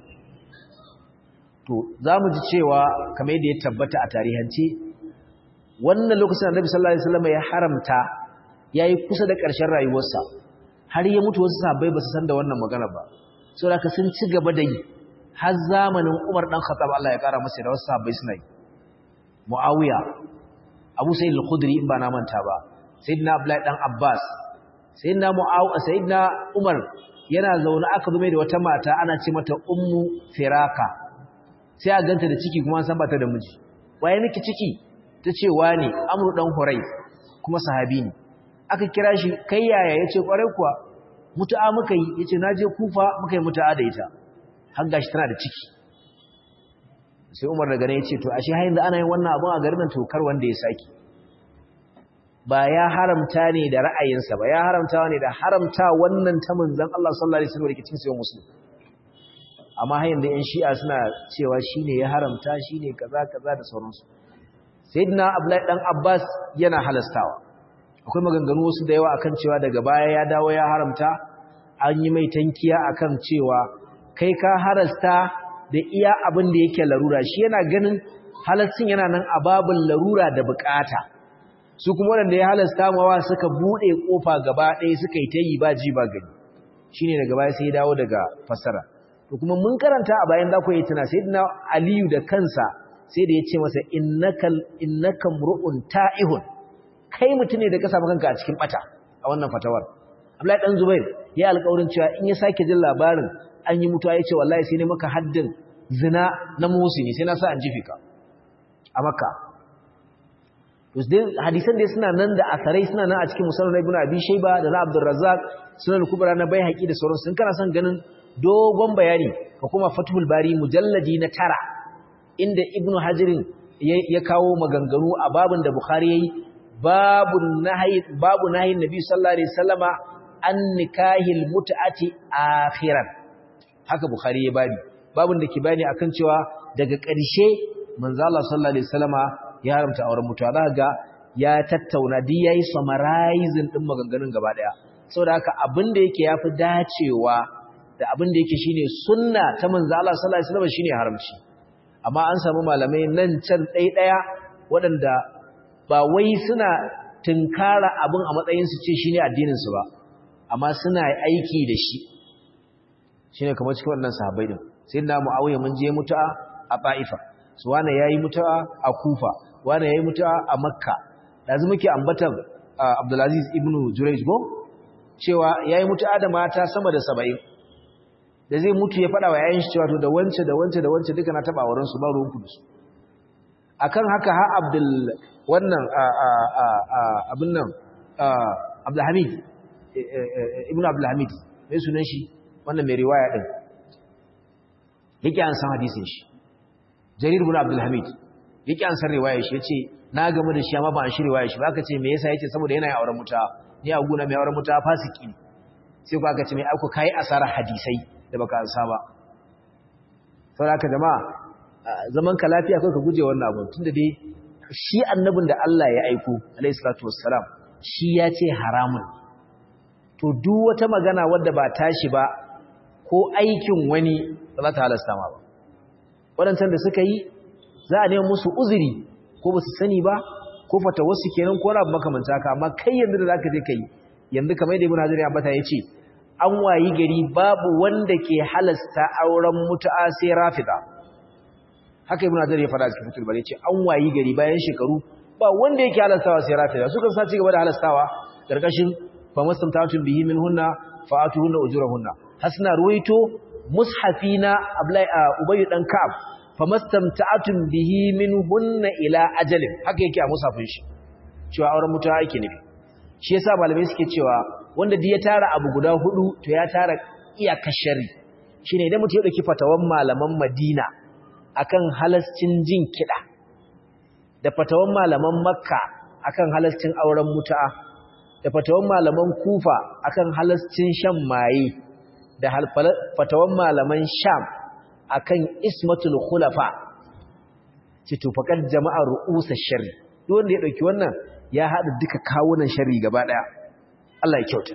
to za mu ji cewa kamar yadda ya tabbata a tarihance wannan lokacin annabi sallallahu alaihi wasallam ya haramta yayi kusa da ƙarshen rayuwarsa har ya mutu wasu sahabbai ba su san da wannan magana ba saboda ka sun ci gaba da yi har zamanin Umar dan Khattab Allah ya kara masa da wasu sahabbai suna yi Muawiya Abu Sa'id al-Khudri in ba na manta ba Sayyidina Abdullahi dan Abbas Sayyidina Muawiya Sayyidina Umar yana zaune aka zume da wata mata ana ce mata Ummu Firaka sai a ganta da ciki kuma san ba ta da miji waye miki ciki tace wani Amru dan Hurai kuma sahabi ne aka kira shi kai yaya yace kwarai kuwa mutu'a muka yi yace naje Kufa muka yi mutu'a da ita har gashi tana da ciki sai Umar daga ne yace to ashe har yanzu ana yin wannan abun a garin nan to kar wanda ya saki ba ya haramta ne da ra'ayinsa ba ya haramta ne da haramta wannan ta manzon Allah sallallahu alaihi wasallam da ke cikin sayyid muslim amma har yanzu ƴan shi'a suna cewa shine ya haramta shine kaza kaza da sauransu sayyidina Abdullahi dan Abbas yana halastawa akwai maganganu wasu da yawa akan cewa daga baya ya dawo ya haramta an yi mai tankiya akan cewa kai ka harasta da iya abin da yake larura shi yana ganin halastin yana nan a babin larura da bukata su kuma wanda ya halasta mawa suka bude kofa gaba ɗaya suka yi ta yi ba ji ba gani shine daga baya sai ya dawo daga fasara to kuma mun karanta a bayan za ku yi tuna sayyidina aliyu da kansa sai da ya ce masa innakal innakam ru'un ta'ihun kai mutum ne da ka samu kanka a cikin bata a wannan fatawar Abdullahi dan Zubair ya alƙawarin cewa in ya sake jin labarin an yi mutuwa ya ce wallahi sai ne maka haddin zina na musini sai na sa an jife ka a Makka to dai hadisan dai suna nan da asarai suna nan a cikin musannad Ibn Abi Shayba da na Abdul Razzaq sunan kubra na Baihaqi da sauransu in kana son ganin dogon bayani ka kuma fathul bari mujalladi na tara inda ibnu hajirin ya kawo maganganu a babin da bukhari yayi babu nahyi babu nahyin nabi sallallahu alaihi wasallama an nikahil mut'ati akhiran haka bukhari ya babi babin da ke bayani akan cewa daga ƙarshe manzo Allah sallallahu alaihi wasallama ya haramta auren mutuwa za ga ya tattauna di yayi summarizing din maganganun gaba daya saboda haka abin da yake yafi dacewa da abin da yake shine sunna ta manzo Allah sallallahu alaihi wasallama shine haramci amma an samu malamai nan can ɗai ɗaya waɗanda ba wai suna tunkara abin a matsayin su ce shine addinin su ba amma suna aiki da shi shine kamar cikin wannan sahabbai din sai na muawiya mun je mutu'a a Ba'ifa su wane yayi mutu'a a Kufa wane yayi mutu'a a Makka yanzu muke ambatan Abdulaziz ibn Jurayj go cewa yayi mutu'a da mata sama da 70 da zai mutu ya fada wa yayin shi cewa to da wance da wance da wance duka na taba wurin su ba ruwan kudu su akan haka ha Abdul wannan abin nan Abdul Hamid ibn Abdul Hamid mai sunan shi wannan mai riwaya din yake an san hadisin shi Jarir ibn Abdul Hamid yake an san riwayar shi yace na gamu da shi amma ba an shi riwayar shi ba aka ce me yasa yace saboda yana yin auren muta ni a guna mai auren muta fasiki ne sai ku aka ce mai auku kai asara hadisai da baka ansa ba saboda haka jama'a zaman ka lafiya kai ka guje wannan abu tunda dai shi annabin da Allah ya aiko alayhi salatu wassalam shi ya ce haramun to duk wata magana wadda ba tashi ba ko aikin wani ba za ta halasta ma ba waɗancan da suka yi za a neman musu uzuri ko ba su sani ba ko fata wasu kenan ko rabu makamanta haka amma kai yanzu da za ka je ka yi yanzu kamar da ibn hajar ya bata ya ce an wayi gari babu wanda ke halasta auren mutu'a sai rafida haka ibn hajar ya fada cikin fitul bari ce an wayi gari bayan shekaru ba wanda yake halastawa sai rafida suka sa ci gaba da halastawa karkashin fa mastamtatun bihi minhunna fa atuhunna ujurahunna hasna ruwaito mushafina ablai ubayy dan ka'ab fa mastamtatun bihi minhunna ila ajalin haka yake a mushafin shi cewa auren mutuwa yake nufi shi yasa malamai suke cewa wanda duk ya tara abu guda hudu to ya tara iyakar shari shine idan mutum ya dauki fatawan malaman Madina akan halascin jin kida da fatawan malaman Makka akan halascin auren mutu'a da fatawan malaman Kufa akan halascin shan maye da fatawan malaman Sham akan ismatul khulafa ce to faqad jama'a ru'usa sharri duk wanda ya dauki wannan ya hada duka kawunan sharri gaba daya Allah ya kyauta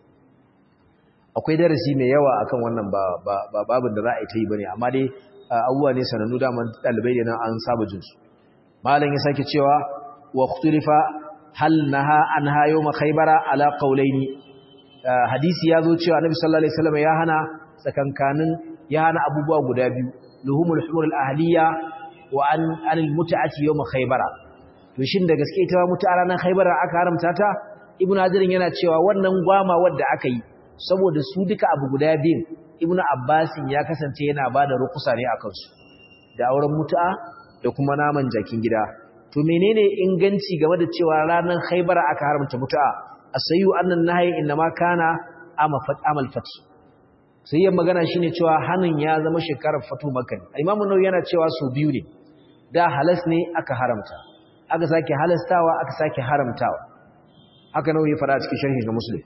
akwai darasi mai yawa akan wannan ba ba babin da za a yi ta yi bane amma dai abubuwa ne sanannu daman dalibai da nan an saba jin su malam ya sake cewa wa khuturifa hal naha an hayo ma khaybara ala qawlaini hadisi ya zo cewa annabi sallallahu alaihi wasallam ya hana tsakankanin ya hana abubuwa guda biyu luhumul humur al ahliya wa an anil mut'ati yawm khaybara to shin da gaske ita mutu'a ranar khaybara aka haramta ta ibnu hadirin yana cewa wannan gwama wadda aka yi saboda su duka abu guda biyun ibnu abbasin ya kasance yana bada rukusa ne akan su da auren mutu'a da kuma naman jakin gida to menene inganci game da cewa ranar khaybara aka haramta mutu'a asayu annan nahyi inma kana amal fat sai yan magana shine cewa hanin ya zama shekarar fatu makka imamu nawawi yana cewa su biyu ne da halas ne aka haramta aka sake halastawa aka sake haramtawa haka nawawi fara cikin sharhi na muslim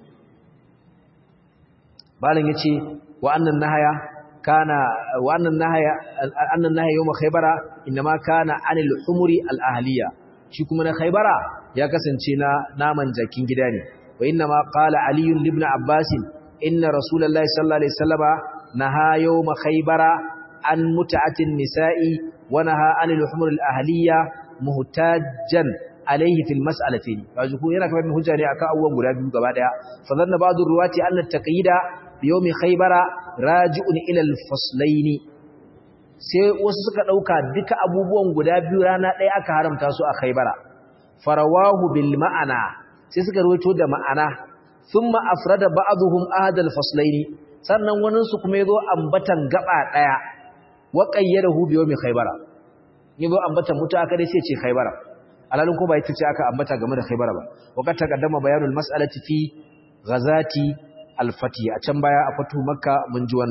malam yace wa annan nahaya kana wa annan nahaya annan nahaya yawm khaybara inma kana anil humuri al ahliya shi kuma na khaybara ya kasance na naman jakin gida ne wa inna ma qala ali ibn abbas inna rasulullahi sallallahu alaihi wasallama naha yawm khaybara an mut'atin nisa'i wa naha anil humur al ahliya muhtajjan alaihi fil mas'alatin kaji ko yana kamar hujja ne akan abubuwan guda biyu gaba daya fa zanna ba'du ruwati anna taqyida bi yawmi khaybara raji'un ila al faslain sai wasu suka dauka duka abubuwan guda biyu rana daya aka haramta su a khaybara farawahu bil ma'ana sai suka rawaito da ma'ana thumma afrada ba'dhum ahad al faslain sannan wannan su kuma yazo ambatan gaba daya wa qayyadahu bi yawmi khaybara yazo ambatan mutu aka dai sai ce khaybara alalun ko ba ita ce aka ambata game da Khaybar ba waqad taqaddama bayanul mas'alati fi ghazati al-fati a can baya a fatu makka mun ji wannan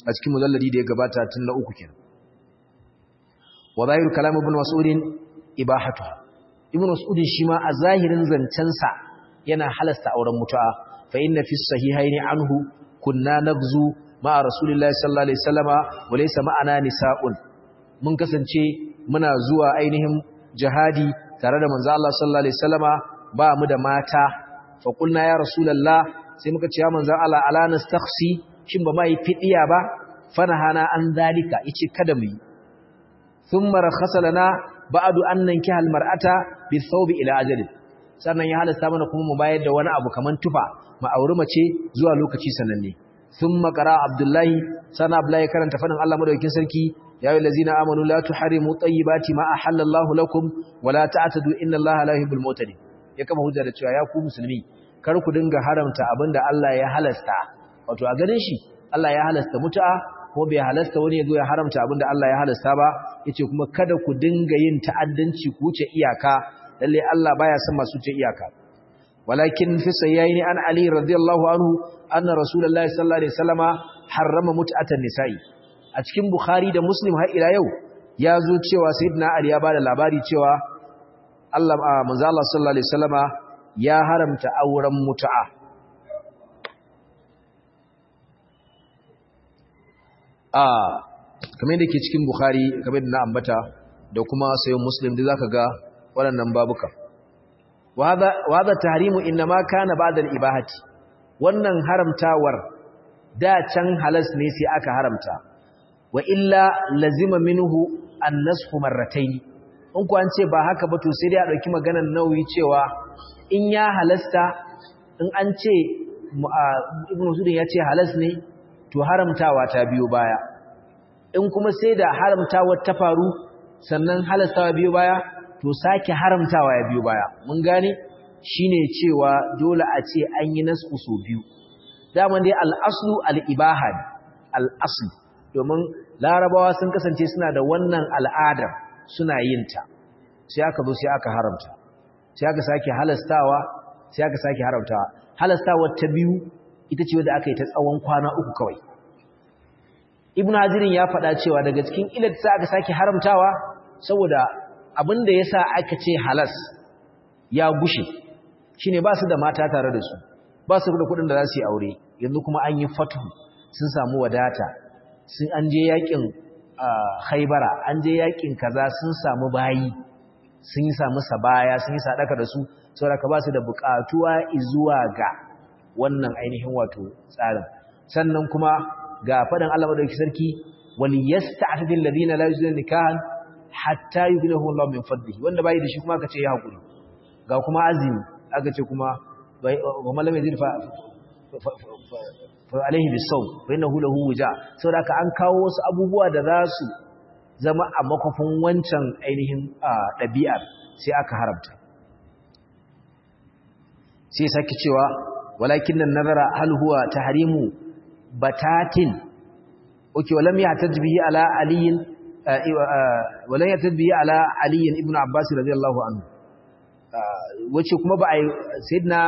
a cikin mujalladi da ya gabata tun na uku kenan wa zahiru kalam ibn mas'ud ibahatu ibn mas'ud shi ma a zahirin zancensa yana halasta auren mutu'a fa inna fi sahihaini anhu kunna nagzu ma'a rasulillahi sallallahu alaihi wasallama wa laysa ma'ana nisa'un mun kasance muna zuwa ainihin jihadi tare da manzo Allah sallallahu alaihi wasallama ba mu da mata fa qulna ya rasulullah sai muka ce ya manzo Allah ala nastakhsi shin ba mai fidiya ba fanahana an zalika yace kada mu yi thumma rakhasa lana ba'du an nankiha almar'ata bi thawbi ila ajalin sannan ya halasta mana kuma mu bayar da wani abu kaman tufa mu auri mace zuwa lokaci sananne thumma qara abdullahi sana abdullahi karanta fadin Allah madaukakin sarki ya ayyuhal ladzina amanu la tuharimu tayyibati ma ahallallahu lakum wa la ta'tadu inna Allaha la yuhibbul mu'tadin ya kama hujja da cewa ya ku musulmi kar ku dinga haramta abinda Allah ya halasta wato a ganin shi Allah ya halasta mutu'a ko bai halasta wani ya zo ya haramta abinda Allah ya halasta ba yace kuma kada ku dinga yin ta'addanci ku wuce iyaka lalle Allah baya son masu wuce iyaka walakin fi sayyaini an ali radiyallahu anhu anna rasulullahi sallallahu alaihi wasallama harrama mut'atan nisa'i a cikin bukhari da muslim har ila yau ya zo cewa sayyidina ali ya bada labari cewa Allah manzo Allah sallallahu alaihi wasallama ya haramta auren mutu'a a kamar yadda ke cikin bukhari kamar da na ambata da kuma sayin muslim da zaka ga waɗannan babuka wa hadha tahrimu inma kana ba'da al-ibahati wannan haramtawar da can halas ne sai aka haramta wa illa lazima minhu an-nasxu marratayn in ku an ce ba haka ba to sai dai a dauki maganar nauyi cewa in ya halasta in an ce ibnu sudin ya ce halas ne to haramtawa ta biyo baya in kuma sai da haramtawa ta faru sannan halastawa biyo baya to sake haramtawa ya biyo baya mun gane shine cewa dole a ce an yi nasu so biyu daman dai al-aslu al-ibaha al-aslu domin larabawa sun kasance suna da wannan al'adar suna yin ta sai aka zo sai aka haramta sai aka sake halastawa sai aka sake haramtawa halastawa ta biyu ita ce wadda aka yi ta tsawon kwana uku kawai ibn hazirin ya faɗa cewa daga cikin ilar sa aka sake haramtawa saboda abin da ya sa aka ce halas ya gushe shine ba su da mata tare da su ba su da kuɗin da za su yi aure yanzu kuma an yi fatu sun samu wadata sun an je yakin haibara an je yakin kaza sun samu bayi sun yi samu sabaya sun yi sadaka da su saboda ka ba su da buƙatuwa zuwa ga wannan ainihin wato tsarin sannan kuma ga faɗin Allah madauki sarki wal yasta'tidil ladina la yuzuna nikahan hatta yughnihum Allah min fadlihi wanda bai da shi kuma aka ce ya hakuri ga kuma azumi aka ce kuma wa man lam yazid fa fa alaihi bisawm fa innahu lahu wuja saboda ka an kawo wasu abubuwa da za su zama a makofin wancan ainihin ɗabi'ar sai aka haramta sai sake cewa walakin nan nazara hal huwa tahrimu batatin okay walam yahtaj bihi ala aliyin walam yahtaj bihi ala aliyin ibn abbas radiyallahu anhu wace kuma ba ai sayyidina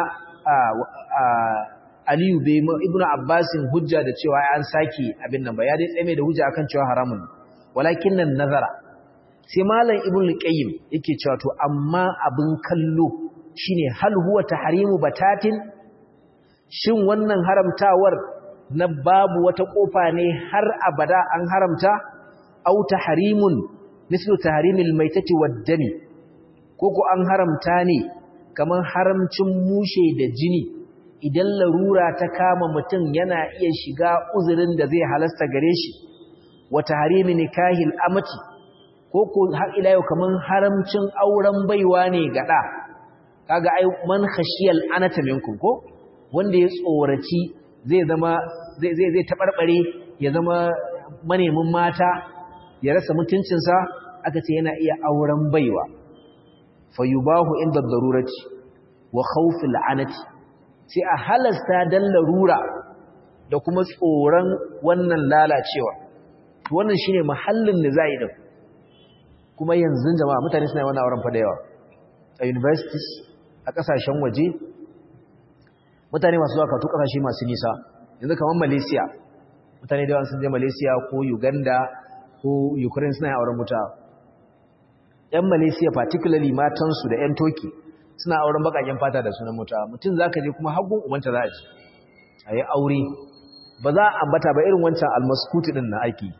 aliyu bai ibn abbas hujja da cewa an saki abin nan ba ya dai tsame da hujja akan cewa haramun walakin nan nazara sai malam ibn qayyim yake cewa to amma abin kallo shine hal huwa tahrimu batatin shin wannan haramtawar na babu wata kofa ne har abada an haramta au tahrimun mislu tahrimil maitati waddami koko an haramta ne kaman haramcin mushe da jini idan larura ta kama mutum yana iya shiga uzurin da zai halasta gare shi wa tahrimi nikahil amati koko har ila yau kaman haramcin auren baiwa ne gada kaga ai man khashiyal anata minkum ko wanda ya tsoraci zai zama zai zai zai tabarbare ya zama manemin mata ya rasa mutuncinsa aka ce yana iya auren baiwa fayubahu inda darurati wa khawfil anati sai a halasta dan larura da kuma tsoron wannan lalacewa to wannan shine mahallin da zai din kuma yanzu jama'a mutane suna wannan auren fa da yawa a universities a kasashen waje mutane masu zuwa katu kasashe masu nisa yanzu kamar Malaysia mutane da sun je Malaysia ko Uganda ko Ukraine suna auren mutu'a yan Malaysia particularly matansu da yan Turkey suna auren bakaken fata da sunan mutu'a mutum zaka je kuma hagun ubanta za a ji ayi aure ba za a ambata ba irin wancan almaskuti din na aiki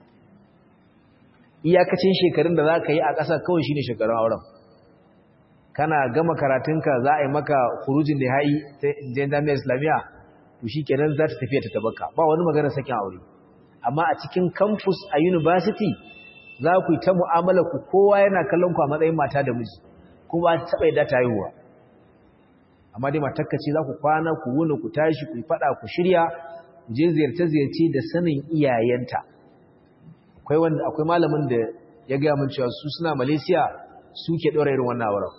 iyakacin shekarun da za ka yi a ƙasa kawai shine shekarun auren kana gama karatunka za a yi maka kurujin da ha'i ta jami'ar islamiyya to shi kenan za ta tafiya ta tabaka ba wani magana sakin aure amma a cikin campus a university za ku yi ta mu'amala ku kowa yana kallon ku a matsayin mata da miji kuma taɓa yadda ta haihuwa amma dai matakka ce za ku kwana ku wuni ku tashi ku yi faɗa ku shirya je ziyarce-ziyarce da sanin iyayenta akwai wanda akwai malamin da ya gaya min cewa su suna Malaysia suke ɗora irin wannan auren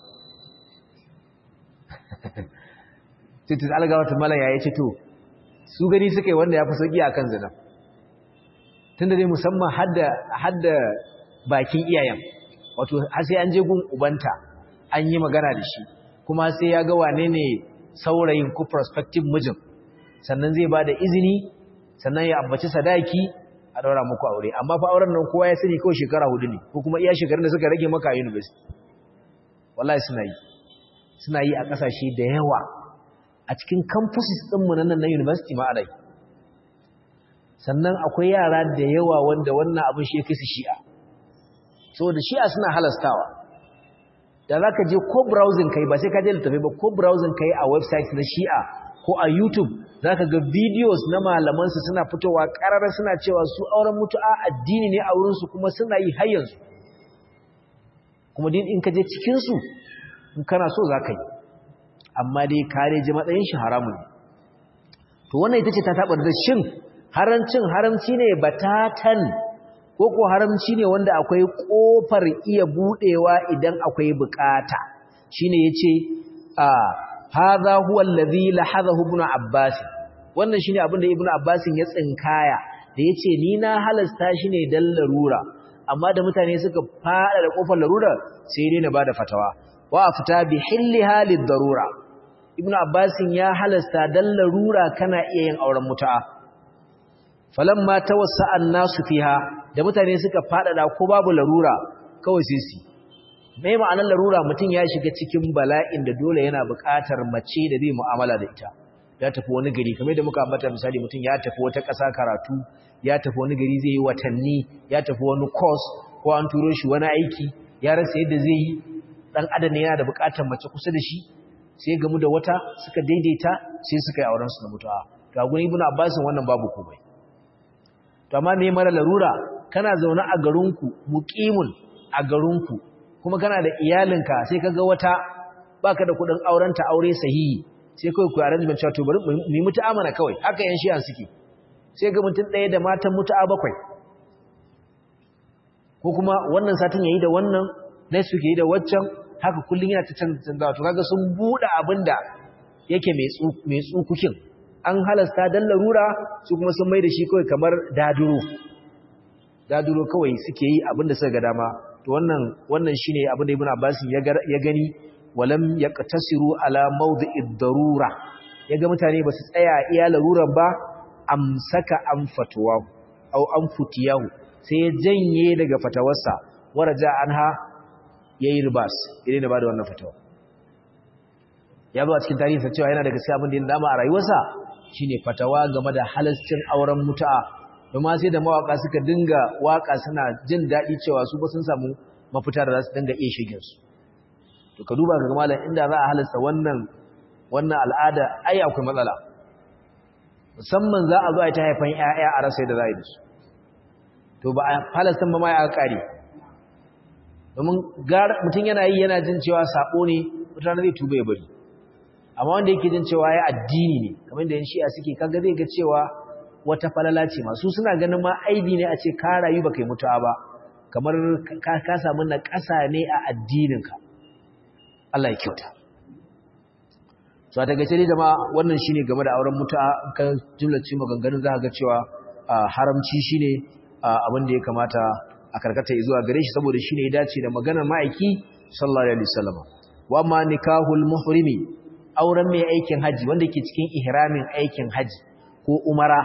titin algawa ta malaya ya ce to su gani suka yi wanda ya fi sauƙi a kan zina tunda dai musamman hadda bakin iyayen wato har sai an je gun ubanta an yi magana da shi kuma sai ya ga wane ne saurayin ko prospective mijin sannan zai ba da izini sannan ya ambaci sadaki a daura muku aure amma fa auren nan kowa ya sani kawai shekara hudu ne ko kuma iya shekarun da suka rage maka a university wallahi suna yi suna yi a kasashe da yawa a cikin campuses ɗinmu na nan na university ma alai sannan akwai yara da yawa wanda wannan abin shi ya kai su shi'a saboda shi'a suna halastawa da za ka je ko browsing kai ba sai ka je littafi ba ko browsing kai a website na shi'a ko a youtube za ka ga videos na malamansu suna fitowa ƙararra suna cewa su auren mutu'a addini ne a wurinsu kuma suna yi har yanzu kuma din in ka je cikinsu in kana so za ka yi amma dai kare ji matsayin shi haramun ne to wannan ita ce ta taɓa da shin haramcin haramci ne batatan ko ko haramci ne wanda akwai ƙofar iya buɗewa idan akwai bukata shine yace a hadha huwa allazi lahadahu ibn abbas wannan shine abin da ibn abbas ya tsinkaya da yace ni na halasta shi ne dan larura amma da mutane suka fada da kofar larura sai dai na bada fatawa wa afta bi hilliha lid darura ibn abbas ya halasta dan larura kana iya yin auren mutu'a falamma tawassa an-nasu fiha da mutane suka fada da ko babu larura kawai sai su mai ma'anar larura mutum ya shiga cikin bala'in da dole yana buƙatar mace da zai mu'amala da ita ya tafi wani gari kamar da muka ambata misali mutum ya tafi wata ƙasa karatu ya tafi wani gari zai yi watanni ya tafi wani course ko an turo shi wani aiki ya rasa yadda zai yi dan adam ne yana da buƙatar mace kusa da shi sai gamu da wata suka daidaita sai suka yi auren su na mutuwa ga gurin ibnu abbas wannan babu komai to amma me mara larura kana zaune a garinku muqimun a garinku kuma kana da iyalinka sai kaga wata baka da kudin aurenta aure sahihi sai kai ku arrangement cewa to bari mu yi mutu'amana kawai haka yan shi'an suke sai ga mutum ɗaya da matan mutu'a bakwai ko kuma wannan satin yayi da wannan next week yayi da waccan haka kullun yana ta canzawa to kaga sun bude abinda yake mai tsu mai tsukukin an halasta dan larura su kuma sun mai da shi kawai kamar daduro daduro kawai suke yi abinda suka ga dama to wannan wannan shine abin da Ibn Abbas ya gani walam yaqtasiru ala mawdi'id darura yaga mutane basu tsaya iya laruran ba amsaka an fatwa au an futiyahu sai ya janye daga fatawarsa waraja anha yayi ribas idan ba da wannan fatawa ya zo a cikin tarihi sa cewa yana daga sai abin da ya dama a rayuwarsa shine fatawa game da halascin auren mutu'a domin sai da mawaka suka dinga waka suna jin daɗi cewa su ba sun samu mafita da za su dinga iya shigin su to ka duba ga malam inda za a halasta wannan wannan al'ada ai akwai matsala musamman za a zo a ta haifan ƴaƴa a rasa da za a yi da su to ba a halasta ba ma ya kare domin mutum yana yi yana jin cewa sabo ne mutane zai tuba ya bari amma wanda yake jin cewa ya addini ne kamar da yan shi'a suke kaga zai ga cewa wata falala ce masu suna ganin ma aibi ne a ce ka rayu baka yi mutuwa ba kamar ka samu na ƙasa ne a addininka Allah ya kyauta so a tagace ne jama'a wannan shine game da auren mutuwa ka jumlace maganganun za ka ga cewa haramci shine abin da ya kamata a karkata zuwa gare shi saboda shine ya dace da maganar ma'aiki sallallahu alaihi wasallam wa ma nikahul muhrimi auren mai aikin haji wanda ke cikin ihramin aikin haji ko umara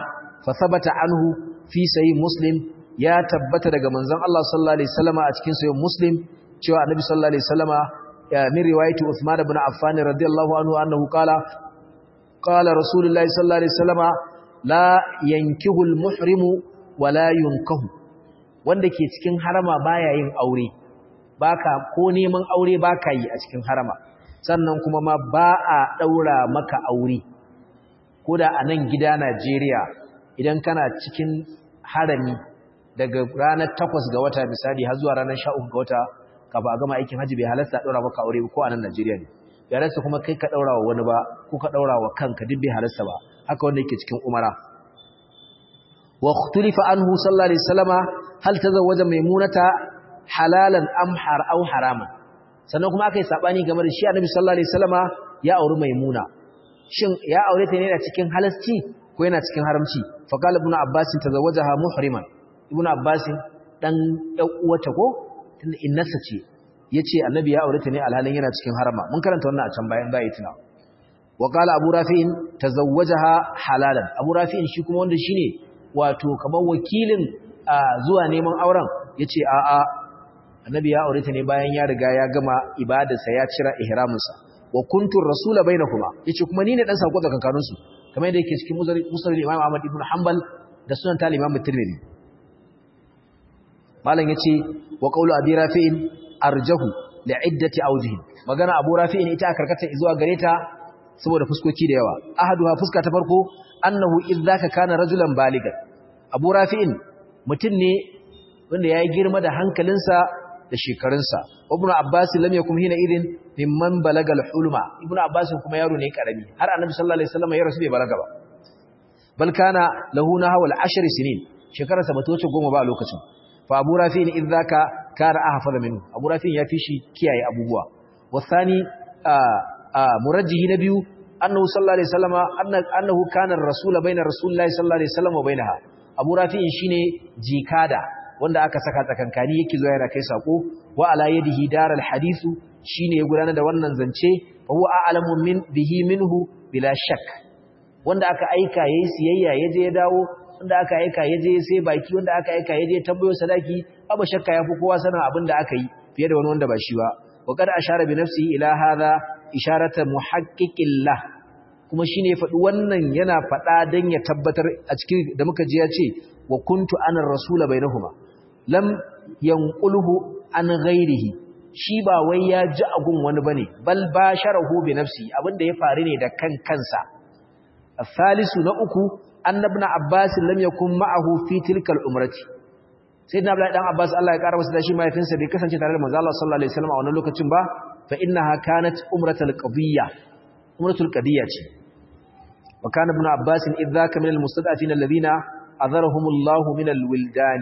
fa thabata anhu fi sahih muslim ya tabbata daga manzon Allah sallallahu alaihi wasallama a cikin sahih muslim cewa annabi sallallahu alaihi wasallama min riwayati Uthman ibn Affan radiyallahu anhu annahu qala qala rasulullahi sallallahu alaihi wasallama la yankihu al-muhrimu wa la yunkahu wanda ke cikin harama baya yin aure baka ko neman aure baka yi a cikin harama sannan kuma ma ba a daura maka aure koda a nan gida Najeriya idan kana cikin harami daga ranar 8 ga wata misali har zuwa ranar 13 ga wata kafa a gama aikin haji bai halasta daura maka aure ko a nan Najeriya ne bai halasta kuma kai ka daura wa wani ba ko ka daura wa kanka duk bai halasta ba haka wanda yake cikin umara wa ikhtulifa anhu sallallahu alaihi wasallama hal tazawwaja maimunata halalan am har aw haraman sannan kuma akai sabani game da shi annabi sallallahu alaihi wasallama ya auri maimuna shin ya aure ta ne da cikin halasci ko yana cikin haramci fa qala ibnu abbas tazawwajaha muhriman ibnu abbas dan ɗan uwata ko tunda innasa ce yace annabi ya aure ta ne alhalin yana cikin harama mun karanta wannan a can bayan bai tuna wa qala abu rafi'in tazawwajaha halalan abu rafi'in shi kuma wanda shine wato kamar wakilin zuwa neman auren yace a a annabi ya aure ta ne bayan ya riga ya gama ibadarsa ya cira ihraminsa wa kuntu rasula bainakuma yace kuma ni ne dan sako tsakankanin su kamar yadda yake cikin musnad Imam Ahmad ibn Hanbal da sunan tal Imam Tirmidhi malam yace wa qawlu abi rafi'in arjahu li'iddati awjihi magana abu rafi'in ita karkata zuwa gare ta saboda fuskoki da yawa ahaduha fuska ta farko annahu idzaka kana rajulan baligan abu rafi'in mutun ne wanda yayi girma da hankalinsa da shekarunsa ibnu abbas lam yakum hina idin mimman balagal hulma ibnu abbas kuma yaro ne karami har annabi sallallahu alaihi wasallam ya rasu bai balaga ba bal kana lahu nahwa al-ashr sinin shekararsa bata wuce goma ba a lokacin fa abu rafi'in idzaka kana ahfaza minhu abu rafi'in ya fi shi kiyaye abubuwa wasani murajjihi na biyu annahu sallallahu alaihi wasallam annahu kana ar-rasul bayna rasulillahi sallallahu alaihi wasallam wa bainaha abu rafi'in shine jikada wanda aka saka tsakankani yake zuwa yana kai sako wa ala yadihi daral hadithu shine ya gudanar da wannan zance fa huwa a'lamu min bihi minhu bila shak wanda aka aika yayi siyayya yaje ya dawo wanda aka aika yaje sai baki wanda aka aika yaje tambayo sadaki abu shakka yafi kowa sanin abin da aka yi fiye da wani wanda ba shi ba wa qad ashara bi nafsihi ila hadha isharata muhaqqiqillah kuma shine ya faɗi wannan yana faɗa dan ya tabbatar a cikin da muka ji ya ce wa kuntu ana rasula bainahuma lam yanquluhu an ghairihi shi ba wai ya ji agun wani bane bal basharahu bi nafsi abinda ya faru ne da kan kansa الثالث na uku annabna abbas lam yakun ma'ahu fi tilka al-umrati sayyidina abdullahi dan abbas Allah ya kara masa da shi mahaifinsa bai kasance tare da manzo Allah sallallahu alaihi wasallam a wannan lokacin ba fa innaha kanat umratul qadiyya umratul qadiyya ce wa kana ibn abbas idza kana min al-mustad'afin alladhina azarahumullahu min al-wildan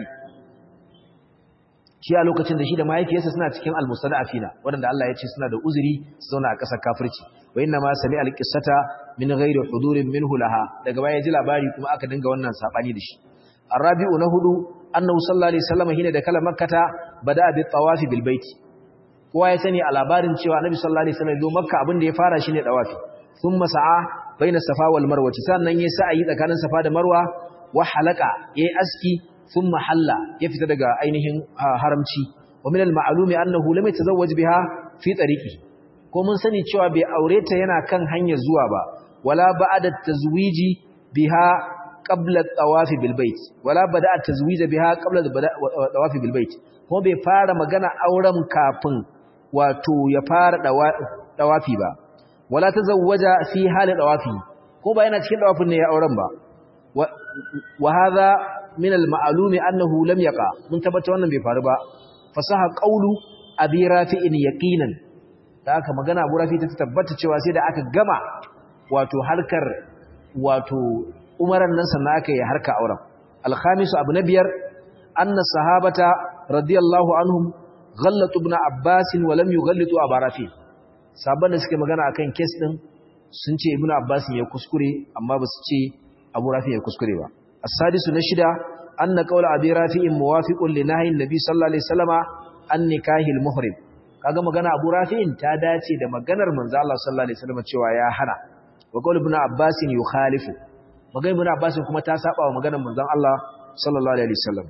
shi a lokacin da shi da mahaifiyarsa suna cikin al-mustad'afina wanda Allah ya ce suna da uzuri su zauna a ƙasar kafirci wa inna ma sami al-qissata min ghairi hudurin minhu laha daga baya ji labari kuma aka dinga wannan sabani da shi arabi'u na hudu annahu sallallahu alaihi wasallam hina da kala makkata bada bi tawafi bil bait kowa ya sani a labarin cewa annabi sallallahu alaihi wasallam zo makka abin da ya fara shine tawafi thumma sa'a baina safa wal marwa sannan yayi sa'i tsakanin safa da marwa wa halaka yayi aski thumma halla ya fita daga ainihin haramci wa min al ma'lumi annahu lam yatazawwaj biha fi tariqi ko mun sani cewa bai aure ta yana kan hanyar zuwa ba wala ba'da tazwiji biha qabla at-tawafi bil bait wala bada at-tazwij biha qabla at-tawafi bil bait ko bai fara magana auren kafin wato ya fara dawafi ba wala tazawwaja fi hali dawafi ko ba yana cikin dawafin ne ya auren ba wa hadha min al-ma'lumi annahu lam yaqa mun tabbata wannan bai faru ba fasaha qawlu abi rafi'in yaqinan da aka magana abu rafi ta tabbata cewa sai da aka gama wato harkar wato umaran nan sannan aka yi harka auren alkhamisu abu na biyar anna sahabata radiyallahu anhum ghallatu ibn abbas wa lam yughallitu abu rafi sabon da suke magana akan kes din sun ce ibn abbas ya kuskure amma ba su ce abu rafi ya kuskure ba as-sadisu na shida anna qawla abi rafi'in muwafiqun li nahyi an-nabi sallallahu alaihi wasallama an nikahil muhrim kaga magana Abu Rafi'in ta dace da maganar manzo Allah sallallahu alaihi wasallam cewa ya hana wa qaul ibn Abbas yukhalifu maganar ibn abbas kuma ta saba wa maganar manzon Allah sallallahu alaihi wasallam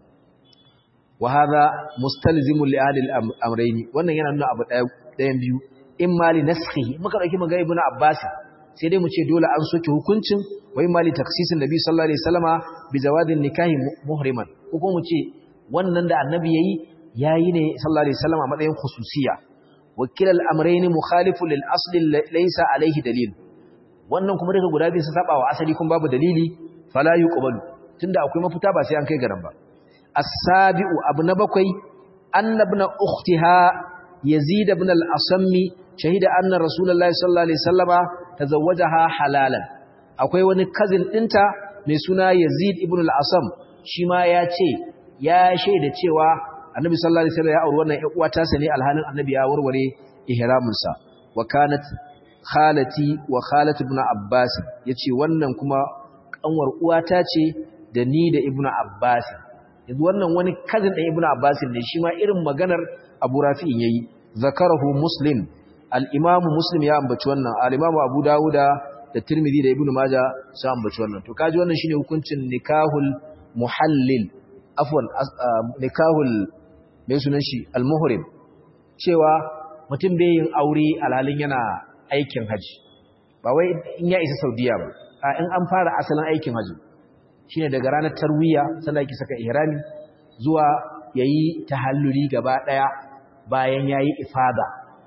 wa hadha mustalzimun li ahli al-amrayn wannan yana nuna abu ɗayan biyu in mali naskhi muka dauki maganar ibn abbas sai dai mu ce dole an soke hukuncin wai mali taksisin nabi sallallahu alaihi wasallama bi zawadin nikahi muhriman ko kuma mu ce wannan da annabi yayi yayi ne sallallahu alaihi wasallama matsayin khususiya wakil al-amrayn mukhalifu lil asli laysa alaihi dalil wannan kuma daga guda biyu su saba wa asali kuma babu dalili fala yuqbalu tunda akwai mafita ba sai an kai garan ba as-sabi'u abu na bakwai annabna ukhtiha yazid ibn al-asammi shahida anna rasulullahi sallallahu alaihi wasallama tazawwajaha halalan akwai wani cousin dinta mai suna Yazid ibn al-Asam shi ma ya ce ya shaida cewa Annabi sallallahu alaihi wasallam ya auri wannan ƴan uwata sa ne alhalin Annabi ya warware ihramin sa wa kanat khalati wa khalat ibn Abbas yace wannan kuma kanwar uwata ce da ni da ibn Abbas yanzu wannan wani cousin ɗin ibn Abbas ne shi ma irin maganar Abu Rafi'in yayi zakarahu Muslim al-Imam Muslim ya ambaci wannan al-Imam Abu Dawuda da Tirmidhi da Ibn Majah su ambaci wannan to kaji wannan shine hukuncin nikahul muhallil afwan nikahul mai sunan shi al-muhrim cewa mutum bai yin aure alhalin yana aikin haji ba wai in ya isa Saudiya ba a in an fara asalin aikin haji shine daga ranar tarwiya sanda yake saka ihrami zuwa yayi tahalluli gaba daya bayan yayi ifada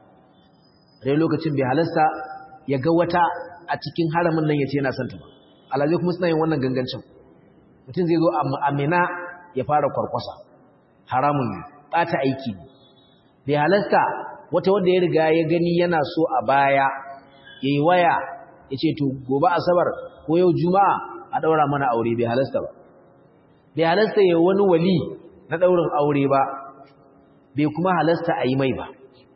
dai lokacin bai halasta ya ga wata a cikin haramin nan yace yana son ta ba alhaji kuma suna yin wannan gangancin mutum zai zo a Mina ya fara kwarkwasa haramun ne bata aiki ne bai halasta wata wanda ya riga ya gani yana so a baya yayi waya yace to gobe asabar ko yau juma'a a daura mana aure bai halasta ba bai halasta ya wani wali na daurin aure ba bai kuma halasta a yi mai ba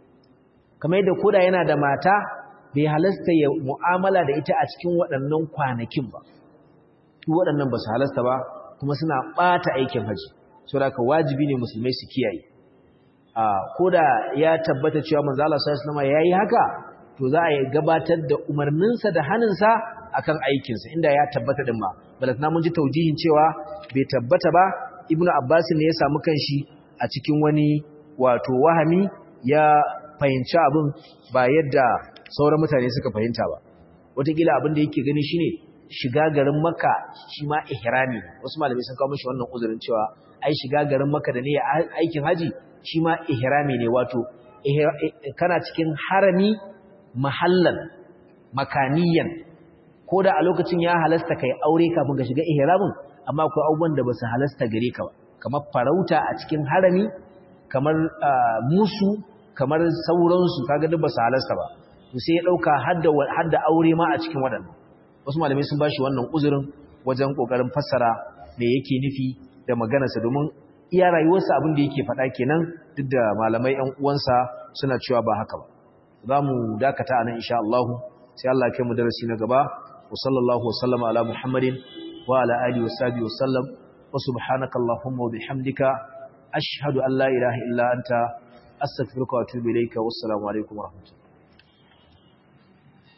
kamar yadda koda yana da mata bai halasta ya mu'amala da ita a cikin waɗannan kwanakin ba su waɗannan ba su halasta ba kuma suna ɓata aikin haji saboda ka wajibi ne musulmai su kiyaye a koda ya tabbata cewa manzo Allah sallallahu alaihi yayi haka to za a gabatar da umarninsa da haninsa akan aikinsa inda ya tabbata din ma balatna mun ji taujihin cewa bai tabbata ba ibnu abbas ne ya samu kanshi a cikin wani wato wahami ya fahimci abin ba yadda sauran mutane suka fahimta ba wataƙila abin da yake gani shine shiga garin makka shi ma ihrami wasu malamai sun kawo mishi wannan uzurin cewa ai shiga garin makka da ne aikin haji shi ma ihrami ne wato kana cikin harami mahallan makaniyan ko da a lokacin ya halasta kai aure kafin ka shiga ihramin amma akwai abubuwan da ba su halasta gare ka ba kamar farauta a cikin harami kamar musu kamar sauransu kaga duk ba su halasta ba to sai ya dauka hadda hadda aure ma a cikin wadannan wasu malamai sun bashi wannan uzurin wajen kokarin fassara me yake nufi da maganarsa domin iya rayuwarsa abin da yake faɗa kenan duk da malamai ƴan uwansa suna cewa ba haka ba za mu dakata anan insha Allah sai Allah ya kai mu darasi na gaba wa sallallahu wa sallama ala muhammadin wa ala alihi wa sahbihi wa sallam wa subhanaka allahumma wa bihamdika ashhadu an la ilaha illa anta astaghfiruka wa atubu ilayka wassalamu alaikum wa rahmatullahi